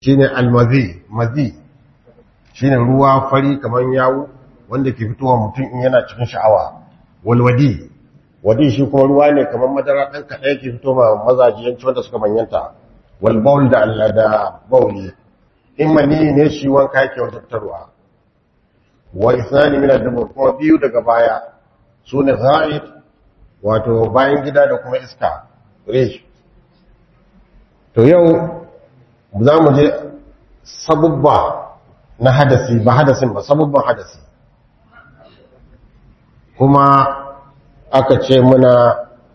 shine almazi mazi shine ruwa fari kamar yawo wanda ke fitowa mutum in yana cikin sha'awa walwadi wadi shi kuma ruwa ne kamar madara ɗan kaɗai yake fito ma mazaji yanci wanda suka manyanta walbaul da Allah da bauli in mani ne shi wanka yake wajabtarwa wa isnani min ad-dubur kuma biyu daga baya sune ghaib wato bayan gida da kuma iska rish to yau za mu je sabubba na hadasi ba hadasin ba sabubban hadasi kuma aka ce muna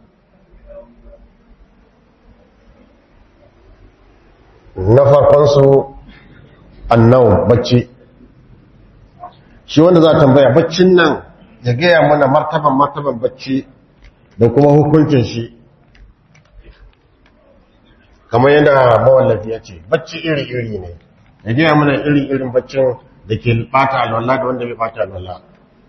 na farkonsu annau bacci shi wanda za a tambaya baccin nan ya gaya mana martaban martaban bacci da kuma hukuncin shi kamar yadda mawallafi ya ce bacci iri-iri ne ya gaya mana iri-irin baccin da ke bata alwala da wanda bai bata alwala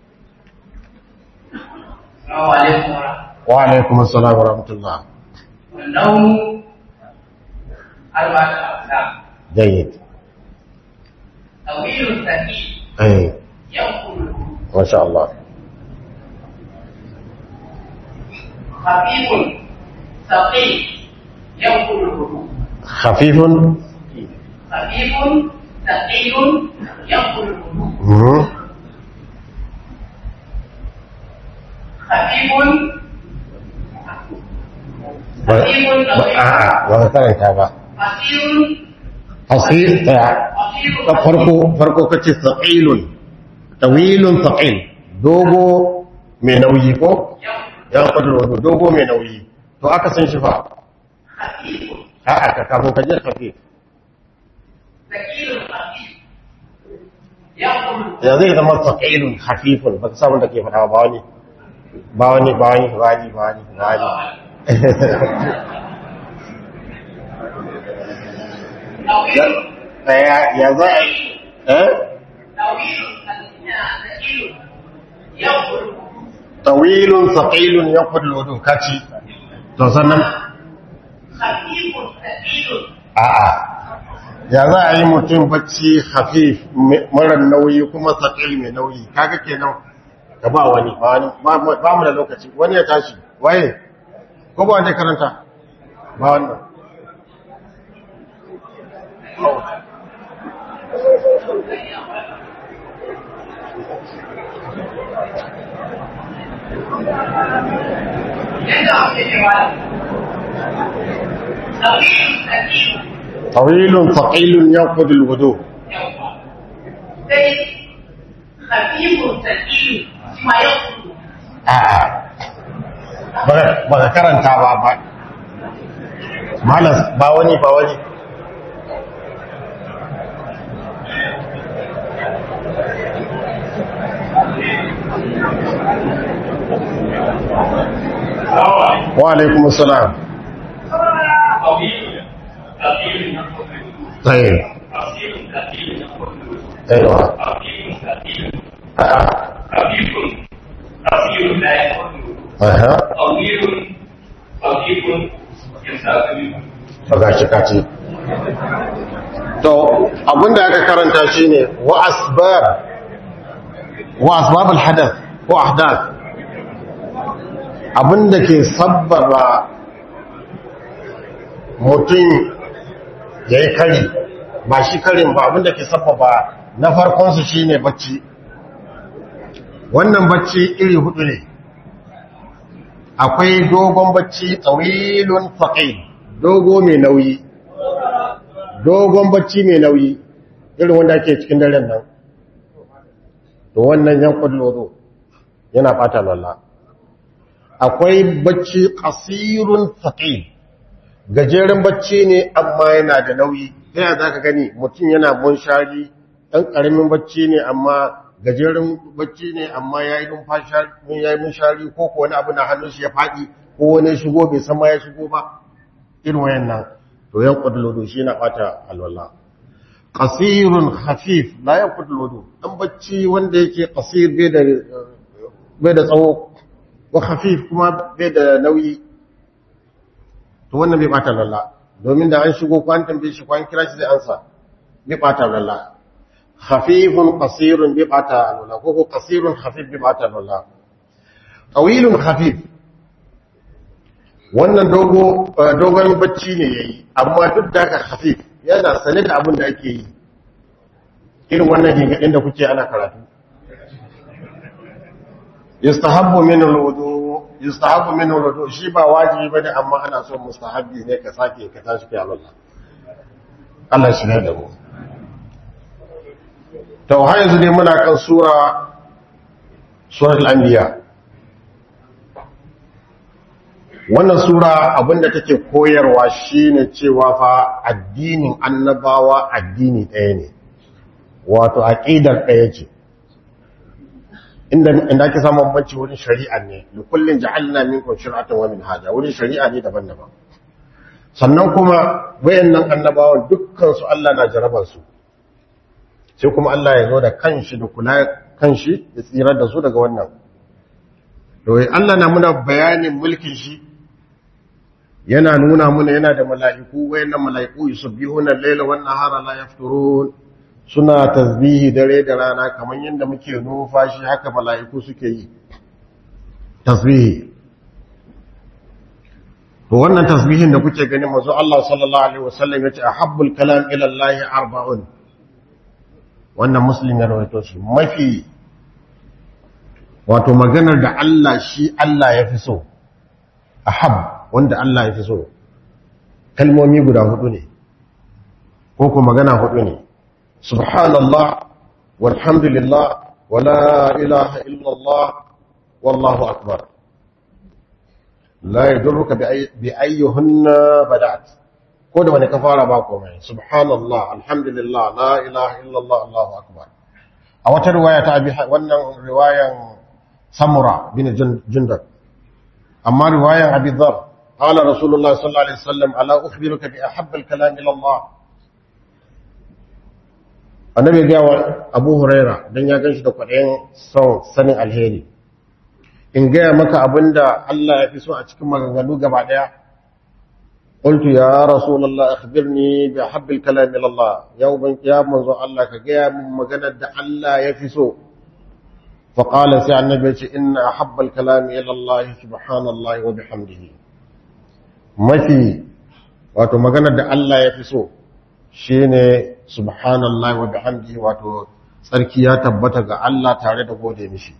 wa alaikum assalam wa rahmatullah والنوم أربعة أقسام jayyid طويل ثقيل eh ينقل masha Allah خفيف ثقيل ينقل الهدوء khafifun خفيف ثقيل ينقل الهدوء mhm خفيف ba خفيف ba- طويل a'a ba ka karanta ba قصير hasir ta قصير ta farko farko kace saqilun tawilun saqil dogo mai nauyi ko ya kudu dogo mai nauyi to aka san shi fa خفيف a'a ka kafin ka je khafif ثقيل خفيف ينقل ya zai zama saqilun khafifun ba ka samu da ke fada ba wani ba wani ba wani ba wani ba wani ba wani طويل ya ya za a yi eh طويل ثقيل ينقل tawilun saqilun yaqul wudu kaci to sannan خفيف ثقيل a'a ya za a yi mutum bacci hafif mara nauyi kuma saƙil mai nauyi kaga kenan ka ba wani ba wani ba mu da lokaci wani ya tashi waye ko ba wanda ya karanta ba wannan yadda ake cewa طويل ثقيل tawilun saqilun yanqud alwudu sai khafifun thaqil shi ma yau a'a ba ka karanta ba ba malas ba wani ba wani wa alaikum assalam طويل ثقيل طيب قصير ثقيل ايوه خفيف ثقيل آه. خفيف قصير لا يكون aha طويل خفيف يسافر bagashi kaci to abinda aka karanta shine wa asbab wa asbab alhadath ko ahdath abinda ke sabbaba mutum yayi kari ba shi karin ba abinda ke sabbaba na farkon su shine bacci wannan bacci iri hudu ne akwai dogon bacci tsawilun faqil dogo mai nauyi dogon bacci mai nauyi irin wanda ake cikin daren nan to wannan yankun lozo yana bata lalla akwai bacci kasirun faqil gajeren bacci ne amma yana da nauyi ta yaya zaka gani mutum yana munshari ɗan ƙaramin bacci ne amma gajeren bacci ne amma ya yi munshari ko ko wani abu na hannun shi ya faɗi ko wani shigo bai san ma ya shigo ba irin wayan nan to yan kudulodo shi na bata alwala qasirun khafif la yan kudulodo dan bacci wanda yake qasir bai da bai da tsawo wa khafif kuma bai da nauyi to wannan bai bata alwala domin da an shigo ko an tambaye shi ko an kira shi zai ansa bi bata lalla khafifun qasirun bi bata lalla ko ko qasirun khafif bi bata lalla tawilun khafif wannan dogo dogon bacci ne yayi amma duk da haka khafif yana sane da abin da ake yi irin wannan gingadin da kuke ana karatu yustahabbu min al-wudu yustahabbu min al-wudu shi ba wajibi bane amma ana so mustahabbi ne ka sake ka tashi kai Allah Allah shi ne da mu to har yanzu dai muna kan sura suratul anbiya wannan sura abinda take koyarwa shine cewa fa addinin annabawa addini ɗaya ne wato aqidar ɗaya ce inda inda ake samun bambanci wurin shari'a ne li kullin ja'alna minkum shir'atan wa minhaja wurin shari'a ne daban-daban sannan kuma wayannan annabawan dukkan su Allah na jarabar su sai kuma Allah ya zo da kanshi da kula kanshi ya tsirar da su daga wannan to Allah na muna bayanin mulkin shi yana nuna muna yana da mala'iku wayannan mala'iku yusabbihuna al-laila wan nahara la yafturun suna tasbihi dare da rana kamar yadda muke numfashi haka mala'iku suke yi tasbihi to wannan tasbihin da kuke gani mazu Allah sallallahu alaihi wasallam yace ahabbul kalam ila Allah arba'un wannan muslim ya rawaito shi mafi wato maganar da Allah shi Allah ya fi so ahab wanda Allah ya fi so kalmomi guda hudu ne ko ko magana hudu ne subhanallah walhamdulillah wala ilaha illallah wallahu akbar la yadurruka bi ayyuhunna bada'at ko da wani ka fara ba komai subhanallah alhamdulillah la ilaha illallah allahu akbar a wata riwaya ta abi wannan riwayan samura bin jundab amma riwayan abi dhar قال رسول الله صلى الله عليه وسلم ألا أخبرك بأحب الكلام إلى الله annabi ga wa Abu Huraira dan ya ganshi da kwaɗayin son sanin alheri in gaya maka abinda Allah ya fi so a cikin maganganu gaba daya qultu ya rasulullah akhbirni bi habbil kalam ila Allah ya uban ya manzo Allah ka gaya min maganar da Allah ya fi so fa qala sai annabi ya ce inna ahabbal kalam ila Allah subhanallahi wa bihamdihi mafi wato maganar da Allah ya fi so shine subhanallahi wa bihamdihi wato tsarki ya tabbata ga Allah tare da gode mishi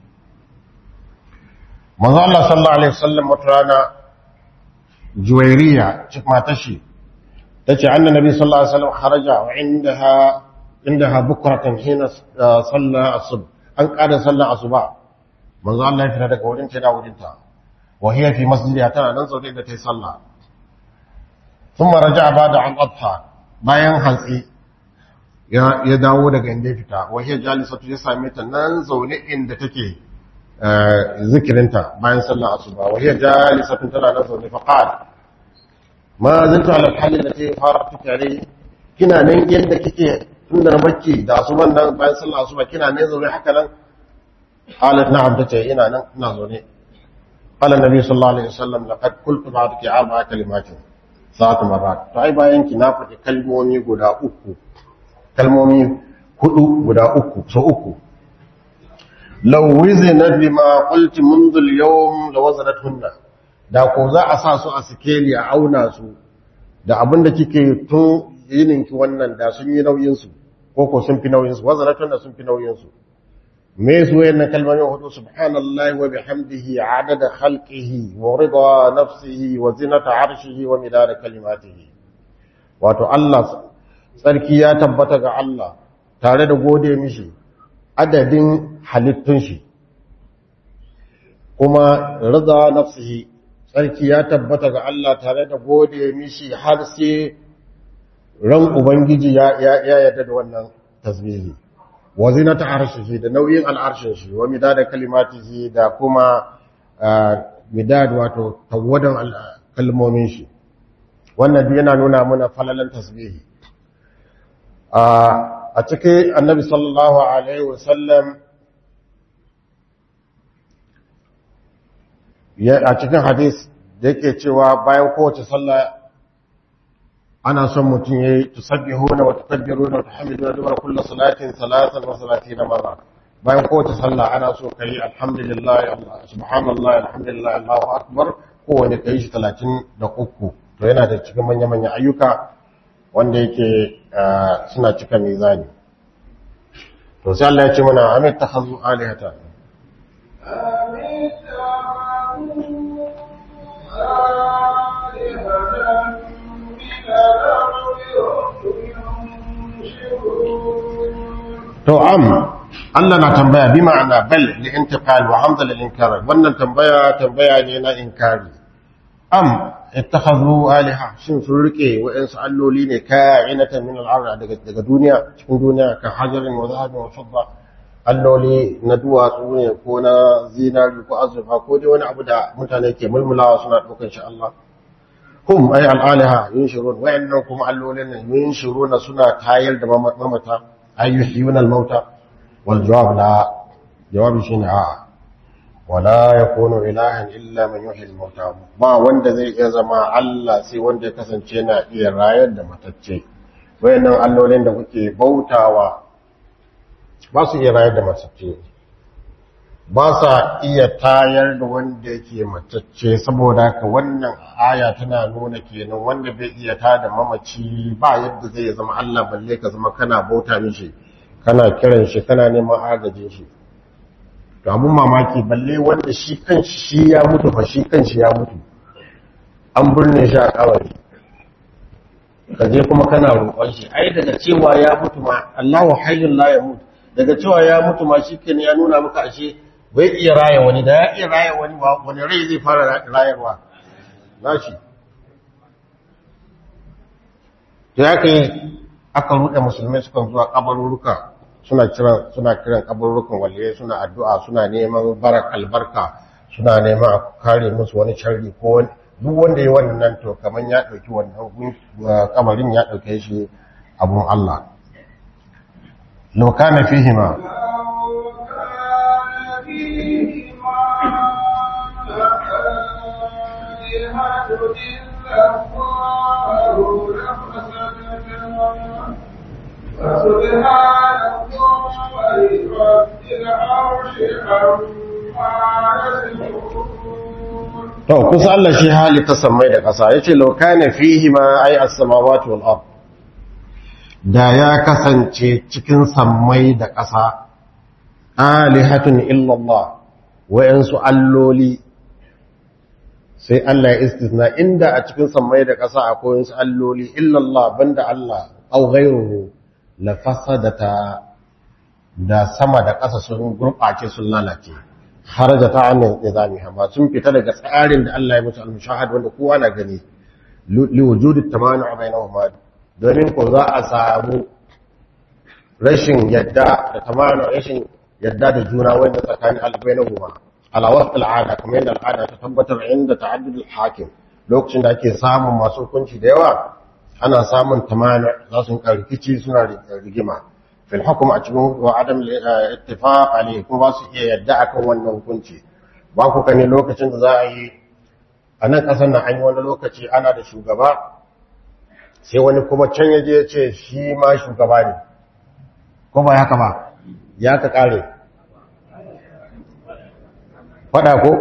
manzo Allah sallallahu alaihi wasallam wata rana juwairiya cik matashi tace annabi sallallahu alaihi wasallam kharaja wa indaha indaha bukratan hina salla asub an kada sallar asuba manzo Allah ya fita daga wurin ta da wurin ta wa hiya fi masjidiha tana nan zaune da tayi sallah thumma raja'a ba'da an adha bayan hantsi ya dawo daga inda ya fita wa hiya jalisatu ya same ta nan zaune inda take zikirinta bayan sallar asuba wa hiya jalisatun tana nan zaune fa qala ma zantu ala halin da take fara tukare kina nan yadda kike tun da bacci da asuban nan bayan sallar asuba kina nan zaune haka nan qalat na'am tace ina nan ina zaune qala nabi sallallahu alaihi wasallam laqad qultu ba'daki arba'a kalimatin sa'at marrat to ai bayan ki na faɗi kalmomi guda uku kalmomi hudu guda uku so uku law wizna bima qulti منذ اليوم lawazanatuhunna da ko za a sa su a sikeli a auna su da abinda kike tun yininki wannan da sun yi nauyin su ko ko sun fi nauyin su wazanatuhunna sun fi nauyin su me su wayannan kalmomin hudu subhanallahi wa bihamdihi adada khalqihi wa rida nafsihi wa zinata arshihi wa midada kalimatihi wato Allah tsarki ya tabbata ga Allah tare da gode mishi adadin halittun shi kuma rida nafsihi tsarki ya tabbata ga Allah tare da gode mishi har sai ran ubangiji ya ya yarda da wannan tasbihi wa zinata arshihi da nauyin al'arshin shi wa midada kalimatihi da kuma midad wato tawadan kalmomin shi wannan duk yana nuna mana falalan tasbihi a cikin annabi sallallahu alaihi wasallam a cikin hadis da yake cewa bayan kowace sallah ana son mutum ya yi tusabbihuna wa tukabbiruna wa tuhamiduna dubara kullu salatin salatan wa salatina marra bayan kowace sallah ana so kai alhamdulillah Allah subhanallah alhamdulillah Allahu akbar kowane kai shi 33 to yana da cikin manya-manyan ayyuka wanda yake suna cika mizani to sai Allah ya ce mana amit takhazu alihata to am Allah na tambaya bi ma'ana bal li intiqal wa hamza lil inkar wannan tambaya tambaya ne na inkari am ittakhadhu alaha shin sun rike wa'ansu alloli ne ka'inatan min al-ard daga daga duniya cikin duniya ka hajarin wa zahabin wa fidda alloli na duwatsu ne ko na zinari ko azurfa ko dai wani abu da mutane ke mulmulawa suna ɗaukar shi Allah hum ay al-alaha yunshurun wa'annan kuma allolin nan yunshuruna suna tayar da mamata ay yuhyuna al-mauta wal jawab la jawabi shine a'a wala ya kono ilahan illa man yuhi al-mauta ba wanda zai iya zama Allah sai wanda ya kasance na iya rayar da matacce wayannan allolin da kuke bautawa ba su iya rayar da matacce ba sa iya tayar da wanda yake matacce saboda haka wannan aya tana nuna kenan wanda bai iya tada mamaci ba yadda zai zama Allah balle ka zama kana bauta mishi kana kiran shi kana neman agajin shi to abun mamaki balle wanda shi kanshi shi ya mutu fa shi kanshi ya mutu an burne shi a kawai ka je kuma kana roƙon shi ai daga cewa ya mutu ma Allahu hayyul la yamut daga cewa ya mutu ma shi kenan ya nuna maka ashe bai iya raya wani da ya iya raya wani wani rai zai fara rayarwa nashi to ya kai aka ruɗe musulmai sukan zuwa kabaruruka suna kiran suna kiran kaburukan waliyai suna addu'a suna neman barak albarka suna neman a kare musu wani sharri ko wani duk wanda ya wannan to kaman ya dauki wannan kamarin ya dauke shi abun Allah law kana fihi ma فسبحان الله رب العرش عما يصفون to kusa Allah shi hali ta sammai da ƙasa yace law kana fihi ma ay as-samawati wal ard da ya kasance cikin sammai da ƙasa alihatun illa Allah wayansu alloli sai Allah ya istisna inda a cikin sammai da ƙasa akwai wasu alloli illa Allah banda Allah au ghayruhu la fasadata da sama da ƙasa sun gurɓace sun lalace haraja ta annin nizamiha ba sun fita daga tsarin da Allah ya musu al-mushahad wanda kowa na gani li wujudi tamanu bainahuma domin ko za a samu rashin yadda da tamanu rashin yadda da juna wanda tsakanin al-bainahuma ala wasf al-ada kamar yadda al'ada ta tabbatar inda ta'addud al-hakim lokacin da ake samun masu hukunci da yawa ana samun tamanu za su rikici suna rigima fil hukum a cikin wa adam ittifaq alayhi kuma ba su iya yadda akan wannan hukunci ba ku kane lokacin da za a yi a nan kasar nan an yi wani lokaci ana da shugaba sai wani kuma can yaje ya ce shi ma shugaba ne ko ba haka ba ya ka kare fada ko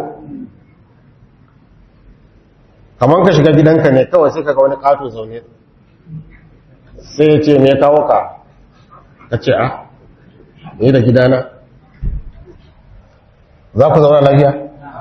kamar ka shiga gidanka ne kawai sai kaga wani kato zaune sai ya ce me kawo ka ka ce a ne da gidana za ku zauna lafiya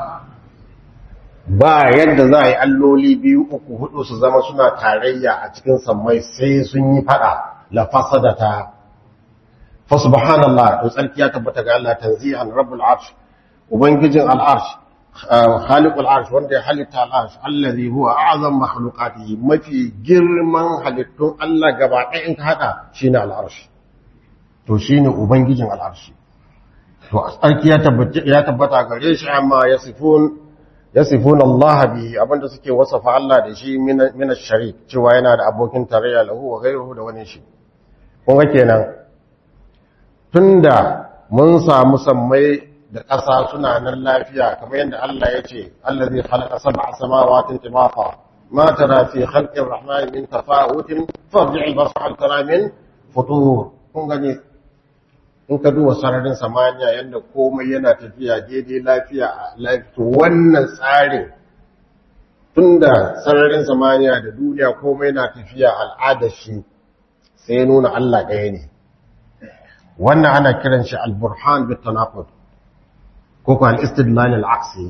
ba yadda za a yi alloli biyu uku hudu su zama suna tarayya a cikin sammai sai sun yi fada la fasadata fa subhanallah to tsarki ya tabbata ga Allah tanzihan rabbul arsh ubangijin al arsh khaliqul arsh wanda ya halitta al arsh allazi huwa a'zam makhluqatihi mafi girman halittun Allah gaba ɗaya in ka hada shine al arsh to shi ne Ubangijin al'arshi. To, tsarki ya tabbata gare shi amma ya sifun Allah bi abinda suke wasafa Allah da shi mina shari cewa yana da abokin tarayya lahu wa gairuhu da wani shi. Kunga kenan, tun da mun samu sammai da ƙasa suna nan lafiya kamar yadda Allah ya ce, Allah zai halaka sama a samawatin timafa ما ترى في خلق الرحمن من تفاوت فارجع البصر هل ترى من فطور kun gani in ka duba sararin samaniya yadda komai yana tafiya daidai lafiya to wannan tsarin tunda sararin samaniya da duniya komai na tafiya al'adar shi sai nuna Allah ɗaya ne wannan ana kiran shi al-burhan bit tanaqud ko ko al-istidlal al-aqsi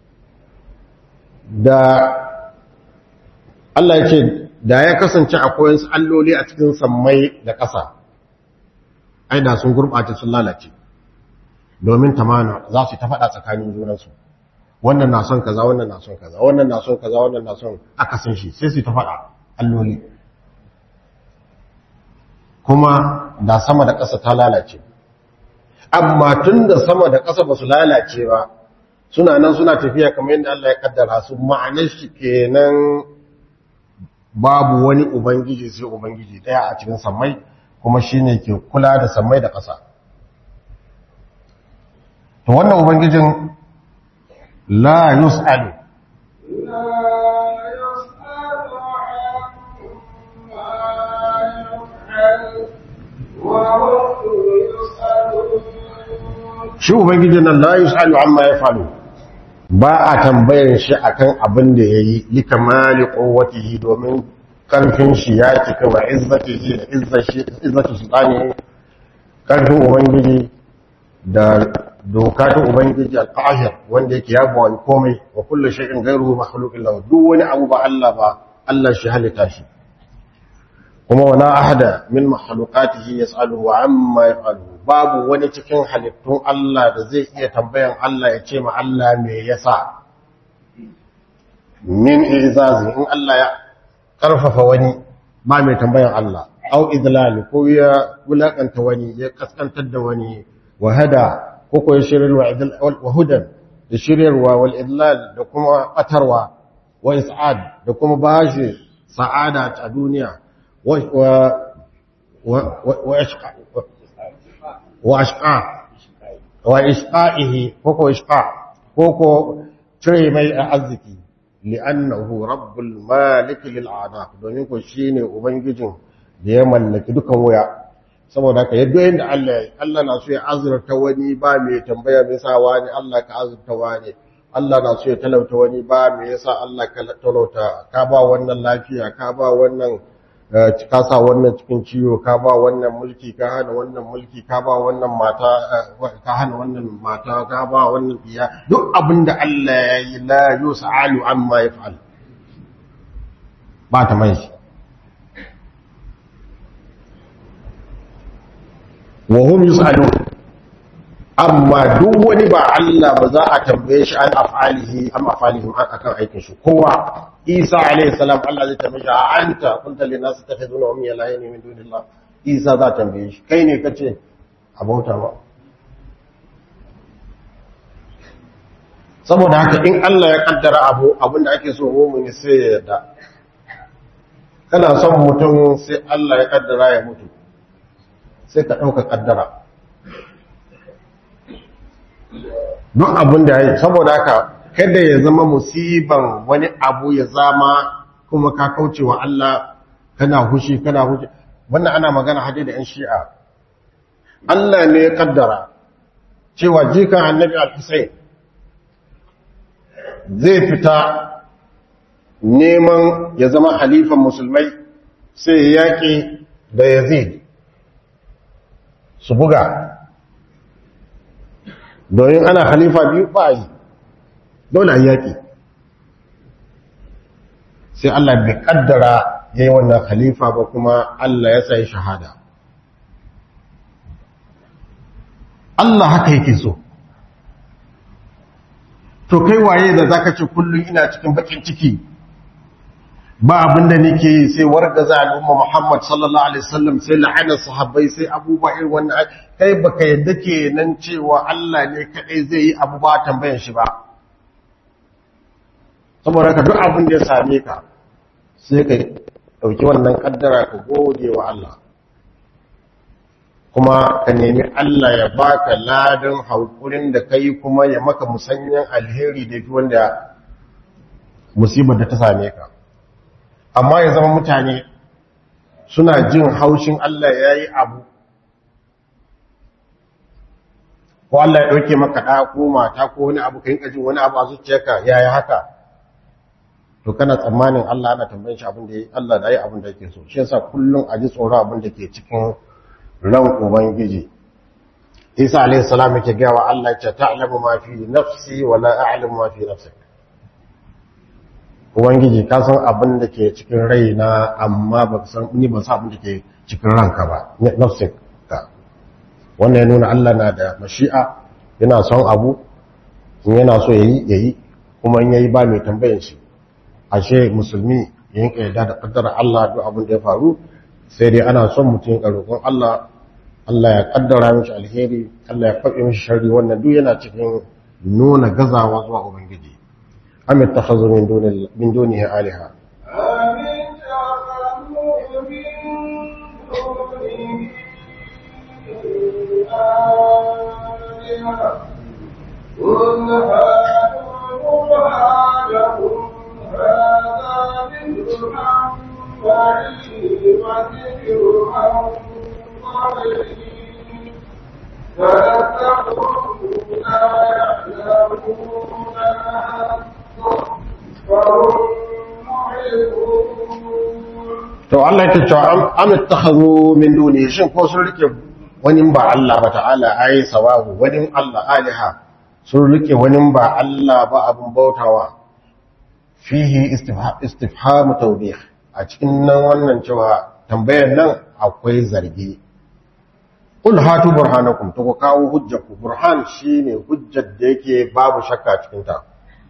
da Allah yake da ya kasance akwai wasu alloli a cikin sammai da ƙasa ai da sun gurɓata sun lalace domin tamana za su ta faɗa tsakanin junansu wannan na son kaza wannan na son kaza wannan na son kaza wannan na son akasin shi sai su ta faɗa alloli kuma da sama da ƙasa ta lalace amma tun da sama da ƙasa ba su lalace ba suna nan suna tafiya kamar yadda Allah ya kaddara su ma'anar shi kenan babu wani ubangiji sai ubangiji ɗaya a cikin sammai kuma shine ke kula da sammai da ƙasa to wannan ubangijin la yus'alu shi ubangijin nan la yus'alu amma yafalu ba a tambayar shi akan abin da yayi likamali quwwatihi domin karfin shi ya cika wa izzatihi da izzatu sultani karfin ubangiji da doka ta ubangiji al-qahir wanda yake ya bawa komai wa kullu shay'in ghayruhu makhluqin lahu duk wani abu ba Allah ba Allah shi halitta shi kuma wala ahada min makhluqatihi yas'aluhu amma yaf'alu babu wani cikin halittun Allah da zai iya tambayan Allah ya ce ma Allah me yasa min izazi in Allah ya karfafa wani ba mai tambayan Allah au idlal ko ya wulakanta wani ya kaskantar da wani wa hada ko ko ya shiryar wa hudan da shiryarwa wal idlal da kuma batarwa wa is'ad da kuma bashi sa'ada a duniya wa wa wa ashqa wa ashqa wa ishqaihi ko ko ishqa ko ko cire mai arziki li'annahu rabbul malik lil a'daq domin ko shine ubangijin da ya mallaki dukan waya saboda haka yadda yanda Allah Allah na so ya azurta wani ba mai tambaya me yasa wani Allah ka azurta wani Allah na so ya talauta wani ba me yasa Allah ka talauta ka ba wannan lafiya ka ba wannan ka sa wannan cikin ciwo ka ba wannan mulki ka hana wannan mulki ka ba wannan mata ka hana wannan mata ka ba wannan iya duk abinda Allah ya yi la yus'alu amma yaf'al ba ta mai shi wa hum yus'alun amma duk wani ba Allah ba za a tambaye shi an af'alihi am af'alihim akan aikin shi kowa Isa alayhi salam Allah zai tambaye shi anta kunta lin nas takhizuna ummi ilahin min dunillah Isa za tambaye shi kai ne kace abauta ba saboda haka in Allah ya kaddara abu abinda ake so mu'mini sai ya yarda kana son mutum sai Allah ya kaddara ya mutu sai ka dauka kaddara duk abin da ya yi saboda haka kada ya zama musiban wani abu ya zama kuma ka kauce wa Allah kana hushi kana hushi wannan ana magana hade da 'yan shi'a Allah ne ya kaddara cewa jikan annabi al-Husayn zai fita neman ya zama halifan musulmai sai ya yaƙi da Yazid su buga domin ana halifa biyu ba yi dole a yaƙi sai Allah bai kaddara ya yi wannan halifa ba kuma Allah ya sai shahada Allah haka yake so to kai waye da zaka ce kullum ina cikin bakin ciki ba abinda nake yi sai wargaza al'umma Muhammad sallallahu alaihi wasallam sai la'ana sahabbai sai abubuwa irin wannan kai baka yadda kenan cewa Allah ne kadai zai yi abu ba tambayan shi ba saboda ka duk abin da ya same ka sai ka dauki wannan kaddara ka gode wa Allah kuma ka nemi Allah ya baka ladan haukurin da kai kuma ya maka musanyan alheri da fi wanda musibar da ta same ka amma ya zama mutane suna jin haushin Allah ya yi abu ko Allah ya ɗauke maka ɗa ko mata ko wani abu ka yi jin wani abu a zuciyarka ya yi haka to kana tsammanin Allah ana tambayin shi abin da ya Allah da ya abin da yake so shi yasa kullum a ji tsoro abin da ke cikin ran ubangiji Isa alaihi salam yake ga wa Allah ya ta'lamu ma fi nafsi wa la a'lamu ma fi nafsik ubangiji ka san abin da ke cikin raina amma ba san ni ban san abin da ke cikin ranka ba nafsik ka wannan ya nuna Allah na da mashi'a yana son abu in yana so yayi yayi kuma in yayi ba mai tambayan shi ashe musulmi ya yanka yarda da kaddara Allah duk abin da ya faru sai dai ana son mutum ya roƙon Allah Allah ya kaddara mishi alheri Allah ya faɗi mishi sharri wannan duk yana cikin nuna gazawa zuwa ubangiji am ittakhazu min duni min dunihi alaha آمين تخلوا من دونه آلهة قل هاتوا برهانكم هذا ذكر عن بعيد وذكر عن قريب فلتقولوا لا يعلمون فهم معرضون to Allah yake cewa am ittakhadhu min duni shin ko sun rike wani ba Allah ba ta'ala ai sawahu wani Allah aliha sun rike wani ba Allah ba abun bautawa fihi istifham tawbih a cikin nan wannan cewa tambayar nan akwai zargi qul hatu burhanakum to ku kawo hujjaku burhan shine hujjar da yake babu shakka cikin ta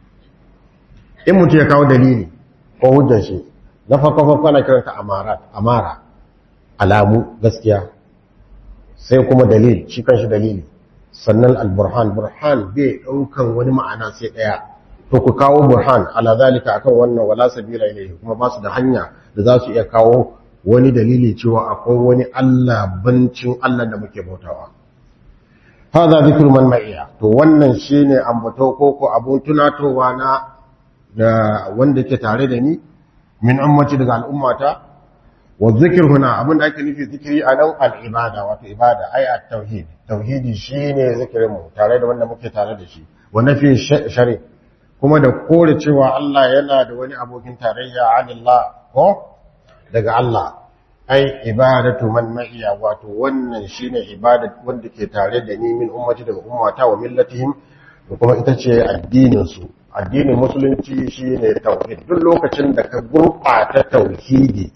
in mutum ya kawo dalili ko hujjar shi na farko farko ana kiranta amarat amara alamu gaskiya sai kuma dalil shi kanshi dalili sannan al-burhan burhan bai daukan wani ma'ana sai daya to ku kawo burhan ala zalika akan wannan wala sabila ilayhi kuma ba su da hanya da za su iya kawo wani dalili cewa akwai wani Allah bancin Allah da muke bautawa hada zikru man ma'iya to wannan shine ambato ko ko abun tunatowa na da wanda ke tare da ni min ummati daga al'ummata wa zikir huna abin da ake nufi zikiri a nan al'ibada wato ibada ai a tauhid tauhidi shine zikirin mu tare da wanda muke tare da shi wa nafi shari kuma da kore cewa Allah yana da wani abokin tarayya anillah ko daga Allah ai ibadatu man ma'iya wato wannan shine ibada wanda ke tare da ni min ummati daga ummata wa millatihim da kuma ita ce addinin su addinin musulunci shine tauhid duk lokacin da ka gurɓata tauhidi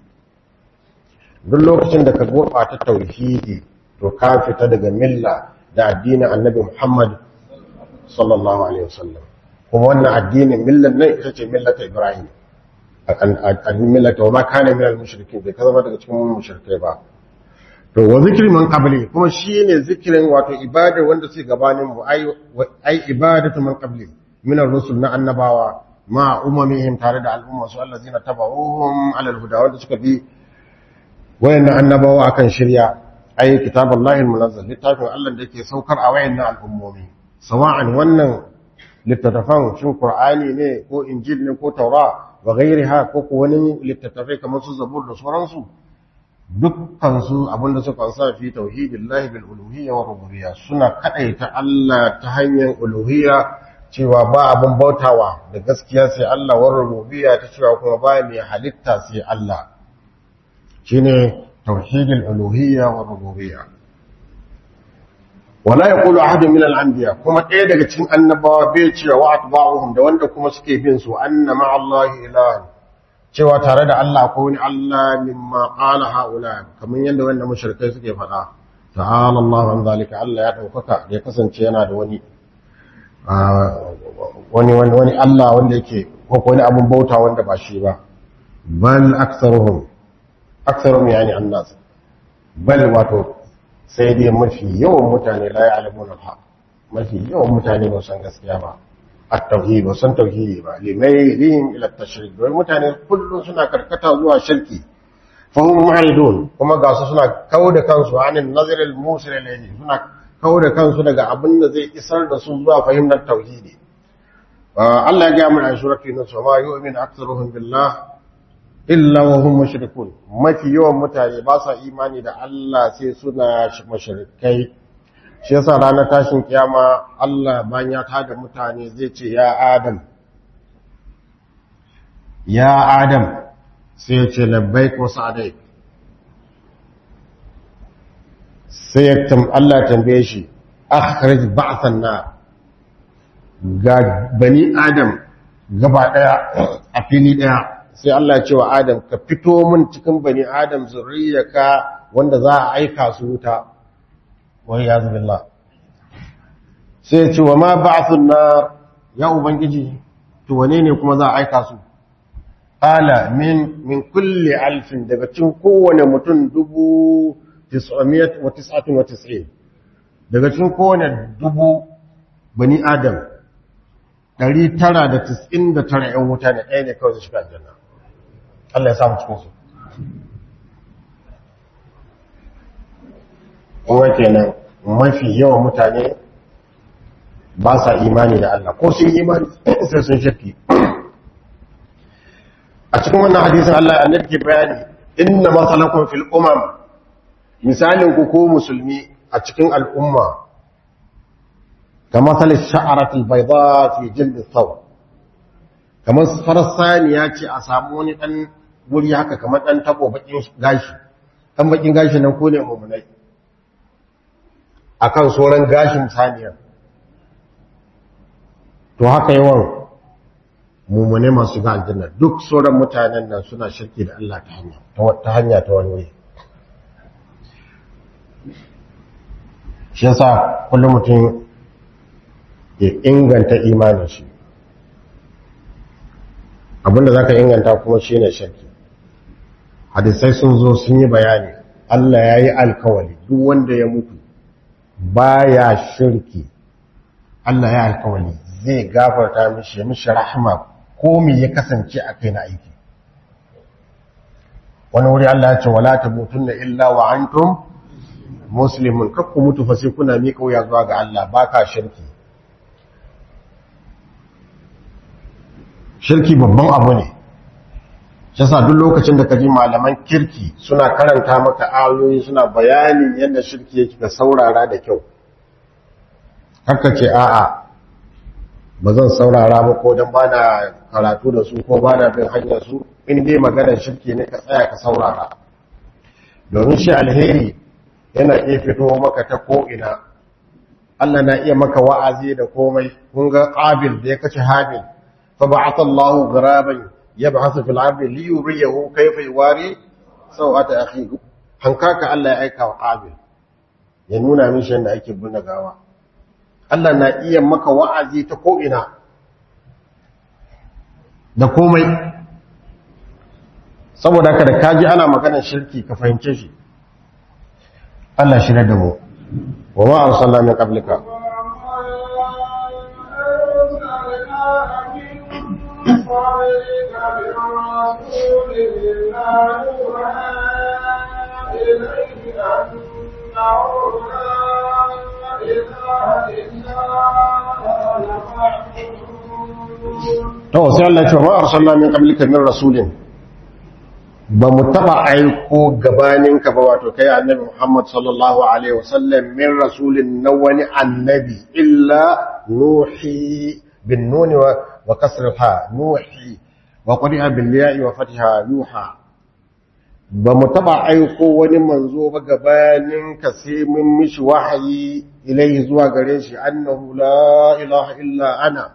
duk lokacin da ka gurɓata tauhidi to ka fita daga milla da addinin annabi Muhammad sallallahu alaihi wasallam kuma wannan addinin millan nan ita ce millata Ibrahim addinin millata wa ma kana min al-mushrikin bai zama daga cikin mushrikai ba to wa zikri man qabli kuma shine zikirin wato ibada wanda suke gabanin mu ai ai ibadatu man qabli min ar-rusul na annabawa ma umamihim tare da al'umma su allazina tabauhum ala al-huda wanda suka bi wayannan annabawa akan shirya ai kitabullahi al-munazzal littafin Allah da yake saukar a wayannan al'ummomi sawa'an wannan littattafan shin qur'ani ne ko injil ne ko taura wa ghairiha ko ko wani littattafai kamar su zabur da sauransu dukkan su abinda suka sa fi tauhidillahi bil uluhiyya wa rububiyya suna kadaita Allah ta hanyar uluhiyya cewa ba abin bautawa da gaskiya sai Allah wa rububiyya ta cewa kuma ba mai halitta sai Allah shine tauhidul uluhiyya wa rububiyya wala yaqulu ahadun min al-anbiya kuma ɗaya daga cikin annabawa bai cewa wa atba'uhum da wanda kuma suke bin su anna ma Allah ilahan cewa tare da Allah ko wani Allah mimma qala haula kamar yadda wanda mushrikai suke faɗa ta'ala Allah an zalika Allah ya daukaka da ya kasance yana da wani wani wani wani Allah wanda yake ko wani abun bauta wanda ba shi ba bal aktsaruhum aktsaruhum yani annas bal wato sai dai mafi yawan mutane la ya'lamun al-haq mafi yawan mutane ba san gaskiya ba at-tauhid ba san tauhidi ba limaylihim ila at-tashrik don mutane kullum suna karkata zuwa shirki fahim mu'ridun kuma ga su suna kauda kansu anin nazar al-musil ilayhi suna kauda kansu daga abin da zai isar da su zuwa fahimtar tauhidi Allah ya ga mu a surati nus ma yu'minu aktsaruhum billah illa wa hum mushrikun mafi yawan mutane ba sa imani da Allah sai suna mushrikai shi yasa ranar tashin kiyama Allah bayan ya tada mutane zai ce ya Adam ya Adam sai ya ce labbaik wa sa'daik sai ya tam Allah ya tambaye shi akhrij ba'than na ga bani Adam gaba daya a fili daya sai Allah ya ce wa Adam ka fito min cikin bani Adam zuriyarka wanda za a aika su wuta wai ya zubillah sai ya ce wa ma ba'thun nar ya ubangiji to wane ne kuma za a aika su qala min min kulli alfin daga cikin kowane mutum dubu 999 daga cikin kowane dubu bani adam 999 'yan wuta ne ɗaya ne kawai su shiga aljanna Allah ya samu cikinsu kuma kenan mafi yawan mutane ba sa imani da Allah ko sun imani sai sun shakki a cikin wannan hadisin Allah annabi ke bayani inna masalakum fil umam misalin ku ko musulmi a cikin al'umma ka masalin sha'aratul bayda fi jild thawb kamar farasani ya ce a samu wani dan wuri haka kamar dan tabo bakin gashi dan bakin gashi nan ko ne mu'minai akan soran gashin saniya to haka yawan mummune masu ga aljanna duk sauran mutanen nan suna shirki da Allah ta hanya ta hanya ta wani wuri shi yasa kullum mutum ya inganta imanin shi abinda za ka inganta kuma shi ne shirki hadisai sun zo sun yi bayani Allah ya yi alkawali duk wanda ya mutu baya shirki Allah ya alkawali zai gafarta mishi ya mishi rahama ko me ya kasance a kai na aiki wani wuri Allah ya ce wala tamutunna illa wa antum muslimun kakku mutu fa sai kuna miƙa wuya zuwa ga Allah baka shirki shirki babban abu ne shi sa duk lokacin da ka ji malaman kirki suna karanta maka ayoyi suna bayanin yadda shirki yake ka saurara da kyau haka ce a'a ba zan saurara ba ko don bana karatu da su ko bana bin hanyar su in dai maganar shirki ne ka tsaya ka saurara domin shi alheri yana iya fito maka ta ko'ina Allah na iya maka wa'azi da komai kun ga ƙabil da ya kace habil fa ba'atha Allahu gharaban yab'athu fil ardi li yuriyahu kayfa yuwari sawata akhi hankaka Allah ya aika wa ƙabil ya nuna mishi yadda ake bunna gawa Allah na iya maka wa'azi ta ko'ina da komai saboda haka da kaji ana maganar shirki ka fahimce shi Allah shi da mu wa ma arsalna min qablika to sai Allah ya ce wa arsalna min qablika min rasulin ba mu taba aiko gabaninka ba wato kai annabi Muhammad sallallahu alaihi wasallam min rasulin na wani annabi illa nuhi bin nuni wa kasr ha nuhi wa qari'a bil ya'i wa fatha yuha ba mu taba aiko wani manzo ba gabaninka sai mun mishi wahayi ilai zuwa gare shi annahu la ilaha illa ana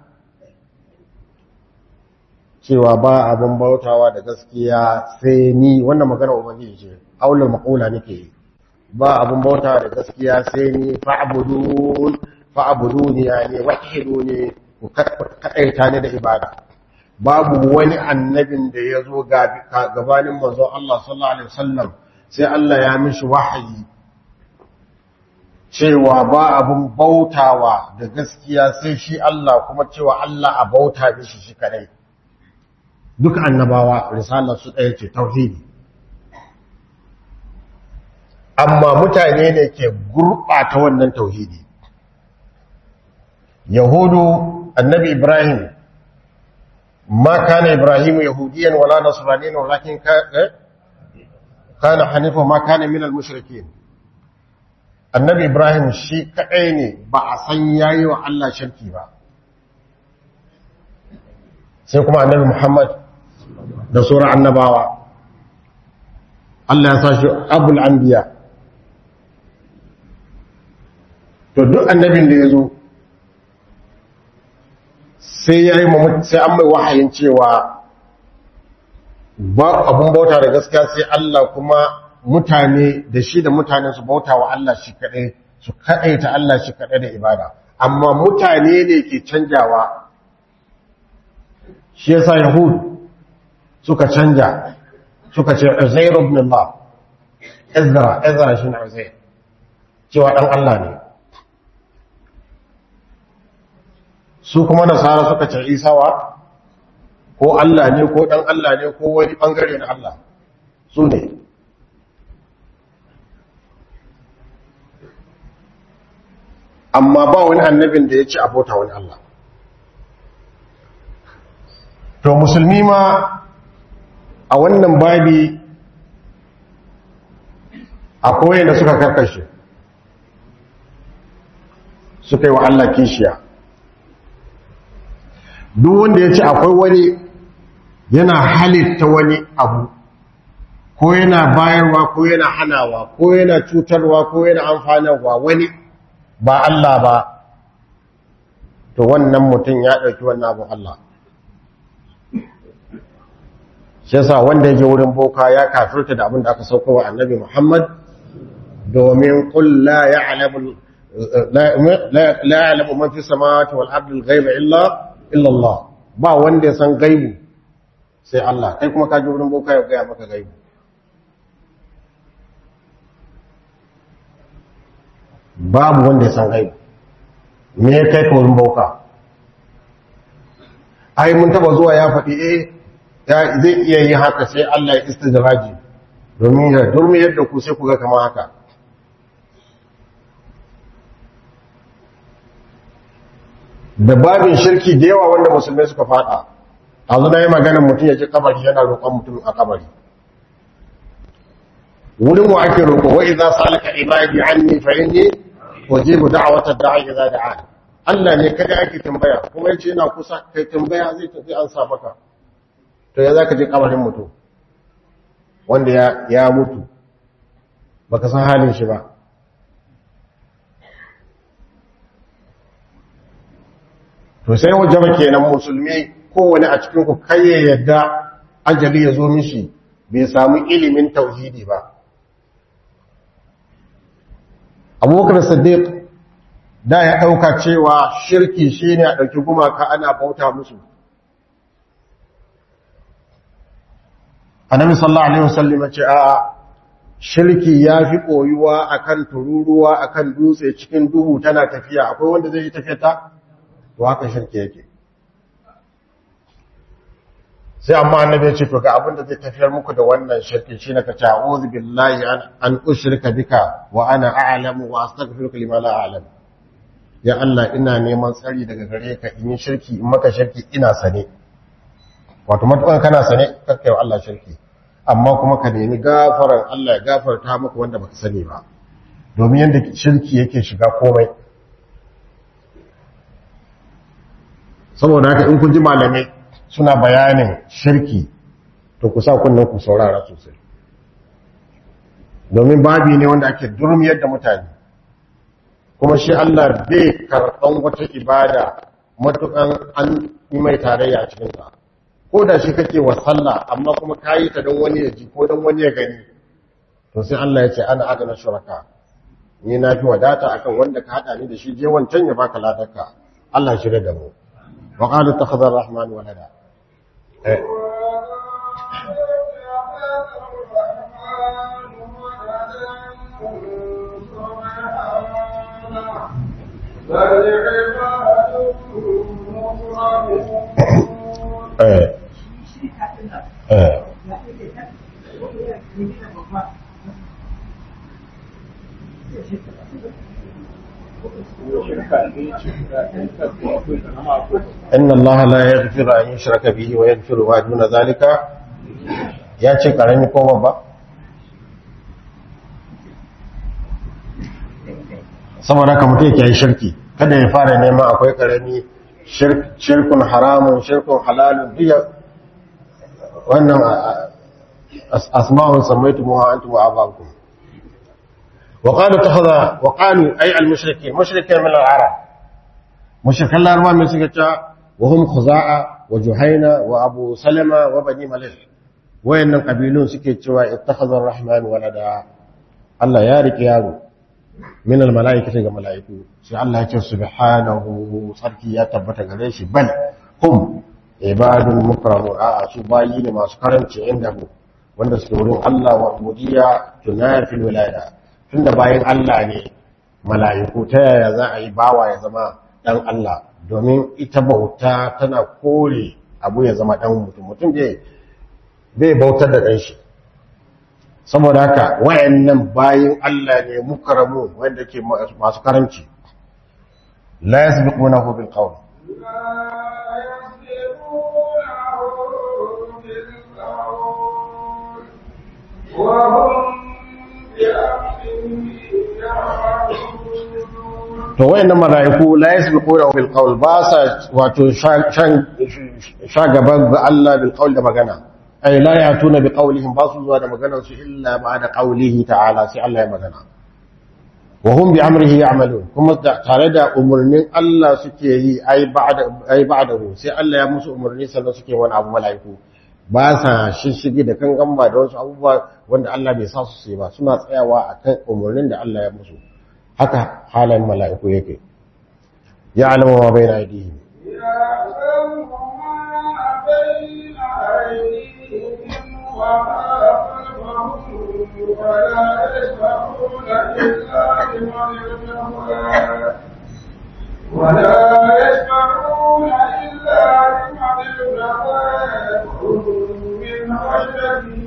cewa ba abin bautawa da gaskiya sai ni wannan magana ubangiji ce aulul maqula nake yi ba abin bautawa da gaskiya sai ni fa'budun fa'buduni yani wahiduni ku kadaita ni da ibada babu wani annabin da ya zo gabanin manzo Allah sallallahu alaihi wasallam sai Allah ya mishi wahayi cewa ba abin bautawa da gaskiya sai shi Allah kuma cewa Allah a bauta mishi shi kadai duk annabawa risalar su ɗaya ce tauhidi amma mutane ne ke gurɓata wannan tauhidi yahudu annabi ibrahim ma kana ibrahim yahudiyan wala nasraniyan walakin kana hanifa ma kana min al-mushrikeen annabi ibrahim shi kadai ne ba a san yayi wa Allah shirki ba sai kuma annabi muhammad da sura annabawa Allah ya sa shi abul anbiya to duk annabin da ya zo sai ya yi sai an mai wahayin cewa ba abun bauta da gaskiya sai Allah kuma mutane da shi da mutane su bauta wa Allah shi kaɗai su kaɗai ta Allah shi kaɗai da ibada amma mutane ne ke canjawa shi yasa yahud suka canja suka ce uzair ibn Allah ezra ezra shi ne uzair cewa dan Allah ne su kuma nasara suka ce isawa ko Allah ne ko dan Allah ne ko wani bangare na Allah su ne amma ba wani annabin da ya ci abota wani Allah to musulmi ma a wannan babi akwai da suka karkashe suka yi wa Allah kishiya duk wanda ya ce akwai wani yana halitta wani abu ko yana bayarwa ko yana hanawa ko yana cutarwa ko yana amfanarwa wani ba Allah ba to wannan mutum ya ɗauki wannan abu Allah shi yasa wanda yake wurin boka ya kafirta da abin da aka sauko wa annabi Muhammad domin qul la ya'lamu la ya'lamu man fi samawati wal ardi al-ghaiba illa illa Allah ba wanda ya san gaibu sai Allah kai kuma ka ji wurin boka ya ga maka gaibu babu wanda ya san gaibu me ya kai ka wurin boka ai mun taba zuwa ya faɗi eh zai iya yi haka sai Allah ya istidraji domin ya durmi yadda ku sai ku ga kamar haka da babin shirki da yawa wanda musulmai suka fada a na yi maganin mutum ya ji kabari yana roƙon mutum a kabari wurin wa ake roƙo wa idza salaka ibadi anni fa inni wajibu da'wata da'i idza da'a Allah ne kada ake tambaya kuma yace yana kusa kai tambaya zai tafi an sa maka to ya zaka je kabarin mutum wanda ya ya mutu baka san halin shi ba to sai wajaba kenan musulmi kowane a cikin ku kai ya yadda ajali ya zo mishi bai samu ilimin tauhidi ba abubakar siddiq da ya ɗauka cewa shirki shine a ɗauki gumaka ana bauta musu annabi sallallahu alaihi wasallam ce a shirki ya fi koyuwa akan tururuwa akan dutse cikin duhu tana tafiya akwai wanda zai yi tafiya ta to haka shirki yake sai amma annabi ya ce to ga abin da zai tafiyar muku da wannan shirki shine ka ta'awuzu billahi an an ushrika bika wa ana a'lamu wa astaghfiruka lima la a'lam ya Allah ina neman tsari daga gare ka in yi shirki in maka shirki ina sane wato matuƙan kana sane kakkai wa Allah shirki amma kuma ka nemi gafaran Allah ya gafarta maka wanda baka sani ba domin yadda shirki yake shiga komai saboda haka in kun ji malamai suna bayanin shirki to ku sa kunnen ku saurara sosai domin babi ne wanda ake durmiyar da mutane kuma shi Allah bai karɓan wata ibada matukan an yi mai tarayya a cikinsa ko da shi kake wa sallah amma kuma ka yi ta don wani ya ji ko don wani ya gani to sai Allah ya ce ana adana shuraka ni na fi wadata akan wanda ka haɗa ni da shi je wancan ya baka ladarka Allah shirya da mu wa qalu takhadha ar-rahman walada eh eh eh inna allaha la yaghfiru an yushraka bihi wa yaghfiru ma duna zalika ya ce karami ko babba saboda haka mutum yake yi shirki kada ya fara neman akwai karami shirkun haramun shirkun halalun duk wannan asma'un sammaytumuha antum wa abakum wa qalu takhadha wa qalu ay al mushrikin mushrikin min al arab mushrikan larba mai suka ce wa hum khuza'a wa juhaina wa abu salama wa bani malik wayannan kabilun suke cewa ittakhadha ar-rahman walada Allah ya rike yaro min al-mala'ikati ga mala'iku sai Allah ya ce subhanahu sarki ya tabbata gare shi bal hum ibadun mukramun a su bayi ne masu karanci inda mu wanda suke wurin Allah wa ubudiyya tunafil wilaya tunda bayin Allah ne mala'iku ta yaya za a yi bawa ya zama dan Allah domin ita bauta tana kore abu ya zama dan mutum mutum bai bai bautar da dan shi saboda haka wayannan bayin Allah ne mukarramu wanda ke masu karanci la yasbiqunahu bil qawl to wayannan malaiku la yasbiqunahu bil qawl ba sa wato sha gaban ga Allah bil qawl da magana ay la yatuna bi qawlihim ba su zuwa da maganar su illa ba'da qawlihi ta'ala sai Allah ya magana wa hum bi amrihi ya'malun kuma tare da umurnin Allah suke yi ai ba'da ai ba'dahu sai Allah ya musu umurni sannan suke wani abu malaiku ba sa shishigi da kan gamba da wasu abubuwa wanda Allah bai sa su sai ba suna tsayawa akan umurnin da Allah ya musu haka halayen malaiku yake ya'lamu ma bayna aydihim يعلم ما بين أيديهم وما خلفهم ولا يشفعون إلا لمن ارتضى ولا يشفعون إلا لمن ارتضى من خشيته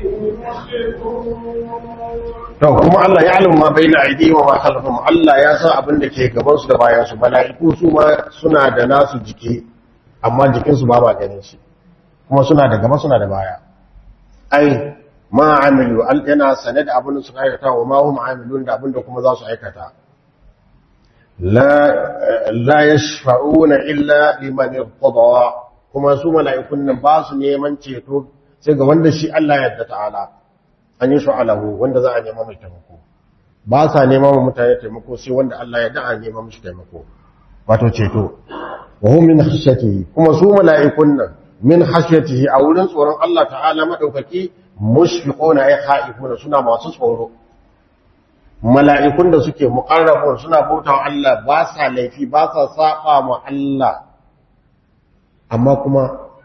مشركون To kuma Allah ya alimu ma baina aidi wa ma khalfahum Allah ya san abin da ke gaban su da bayan su mala'iku su ma suna da nasu jiki amma jikin su ba ba ganin shi kuma suna da gaba suna da baya ai ma amilu al yana sane da abin da suka aikata wa ma hum amilun da abin da kuma za su aikata la la yashfa'una illa liman irtada kuma su mala'ikun nan ba su neman ceto sai ga wanda shi Allah ya yarda ta'ala an yi shu'alahu wanda za a nema mai taimako ba sa nema wa mutane taimako sai wanda Allah ya da a nema mishi taimako wato ceto wa hum min khashyatihi kuma su mala'ikun nan min khashyatihi a wurin tsoron Allah ta'ala madaukaki mushfiquna ay khaifuna suna masu tsoro mala'ikun da suke muqarrabun suna bautawa Allah ba sa laifi ba sa saba ma Allah amma kuma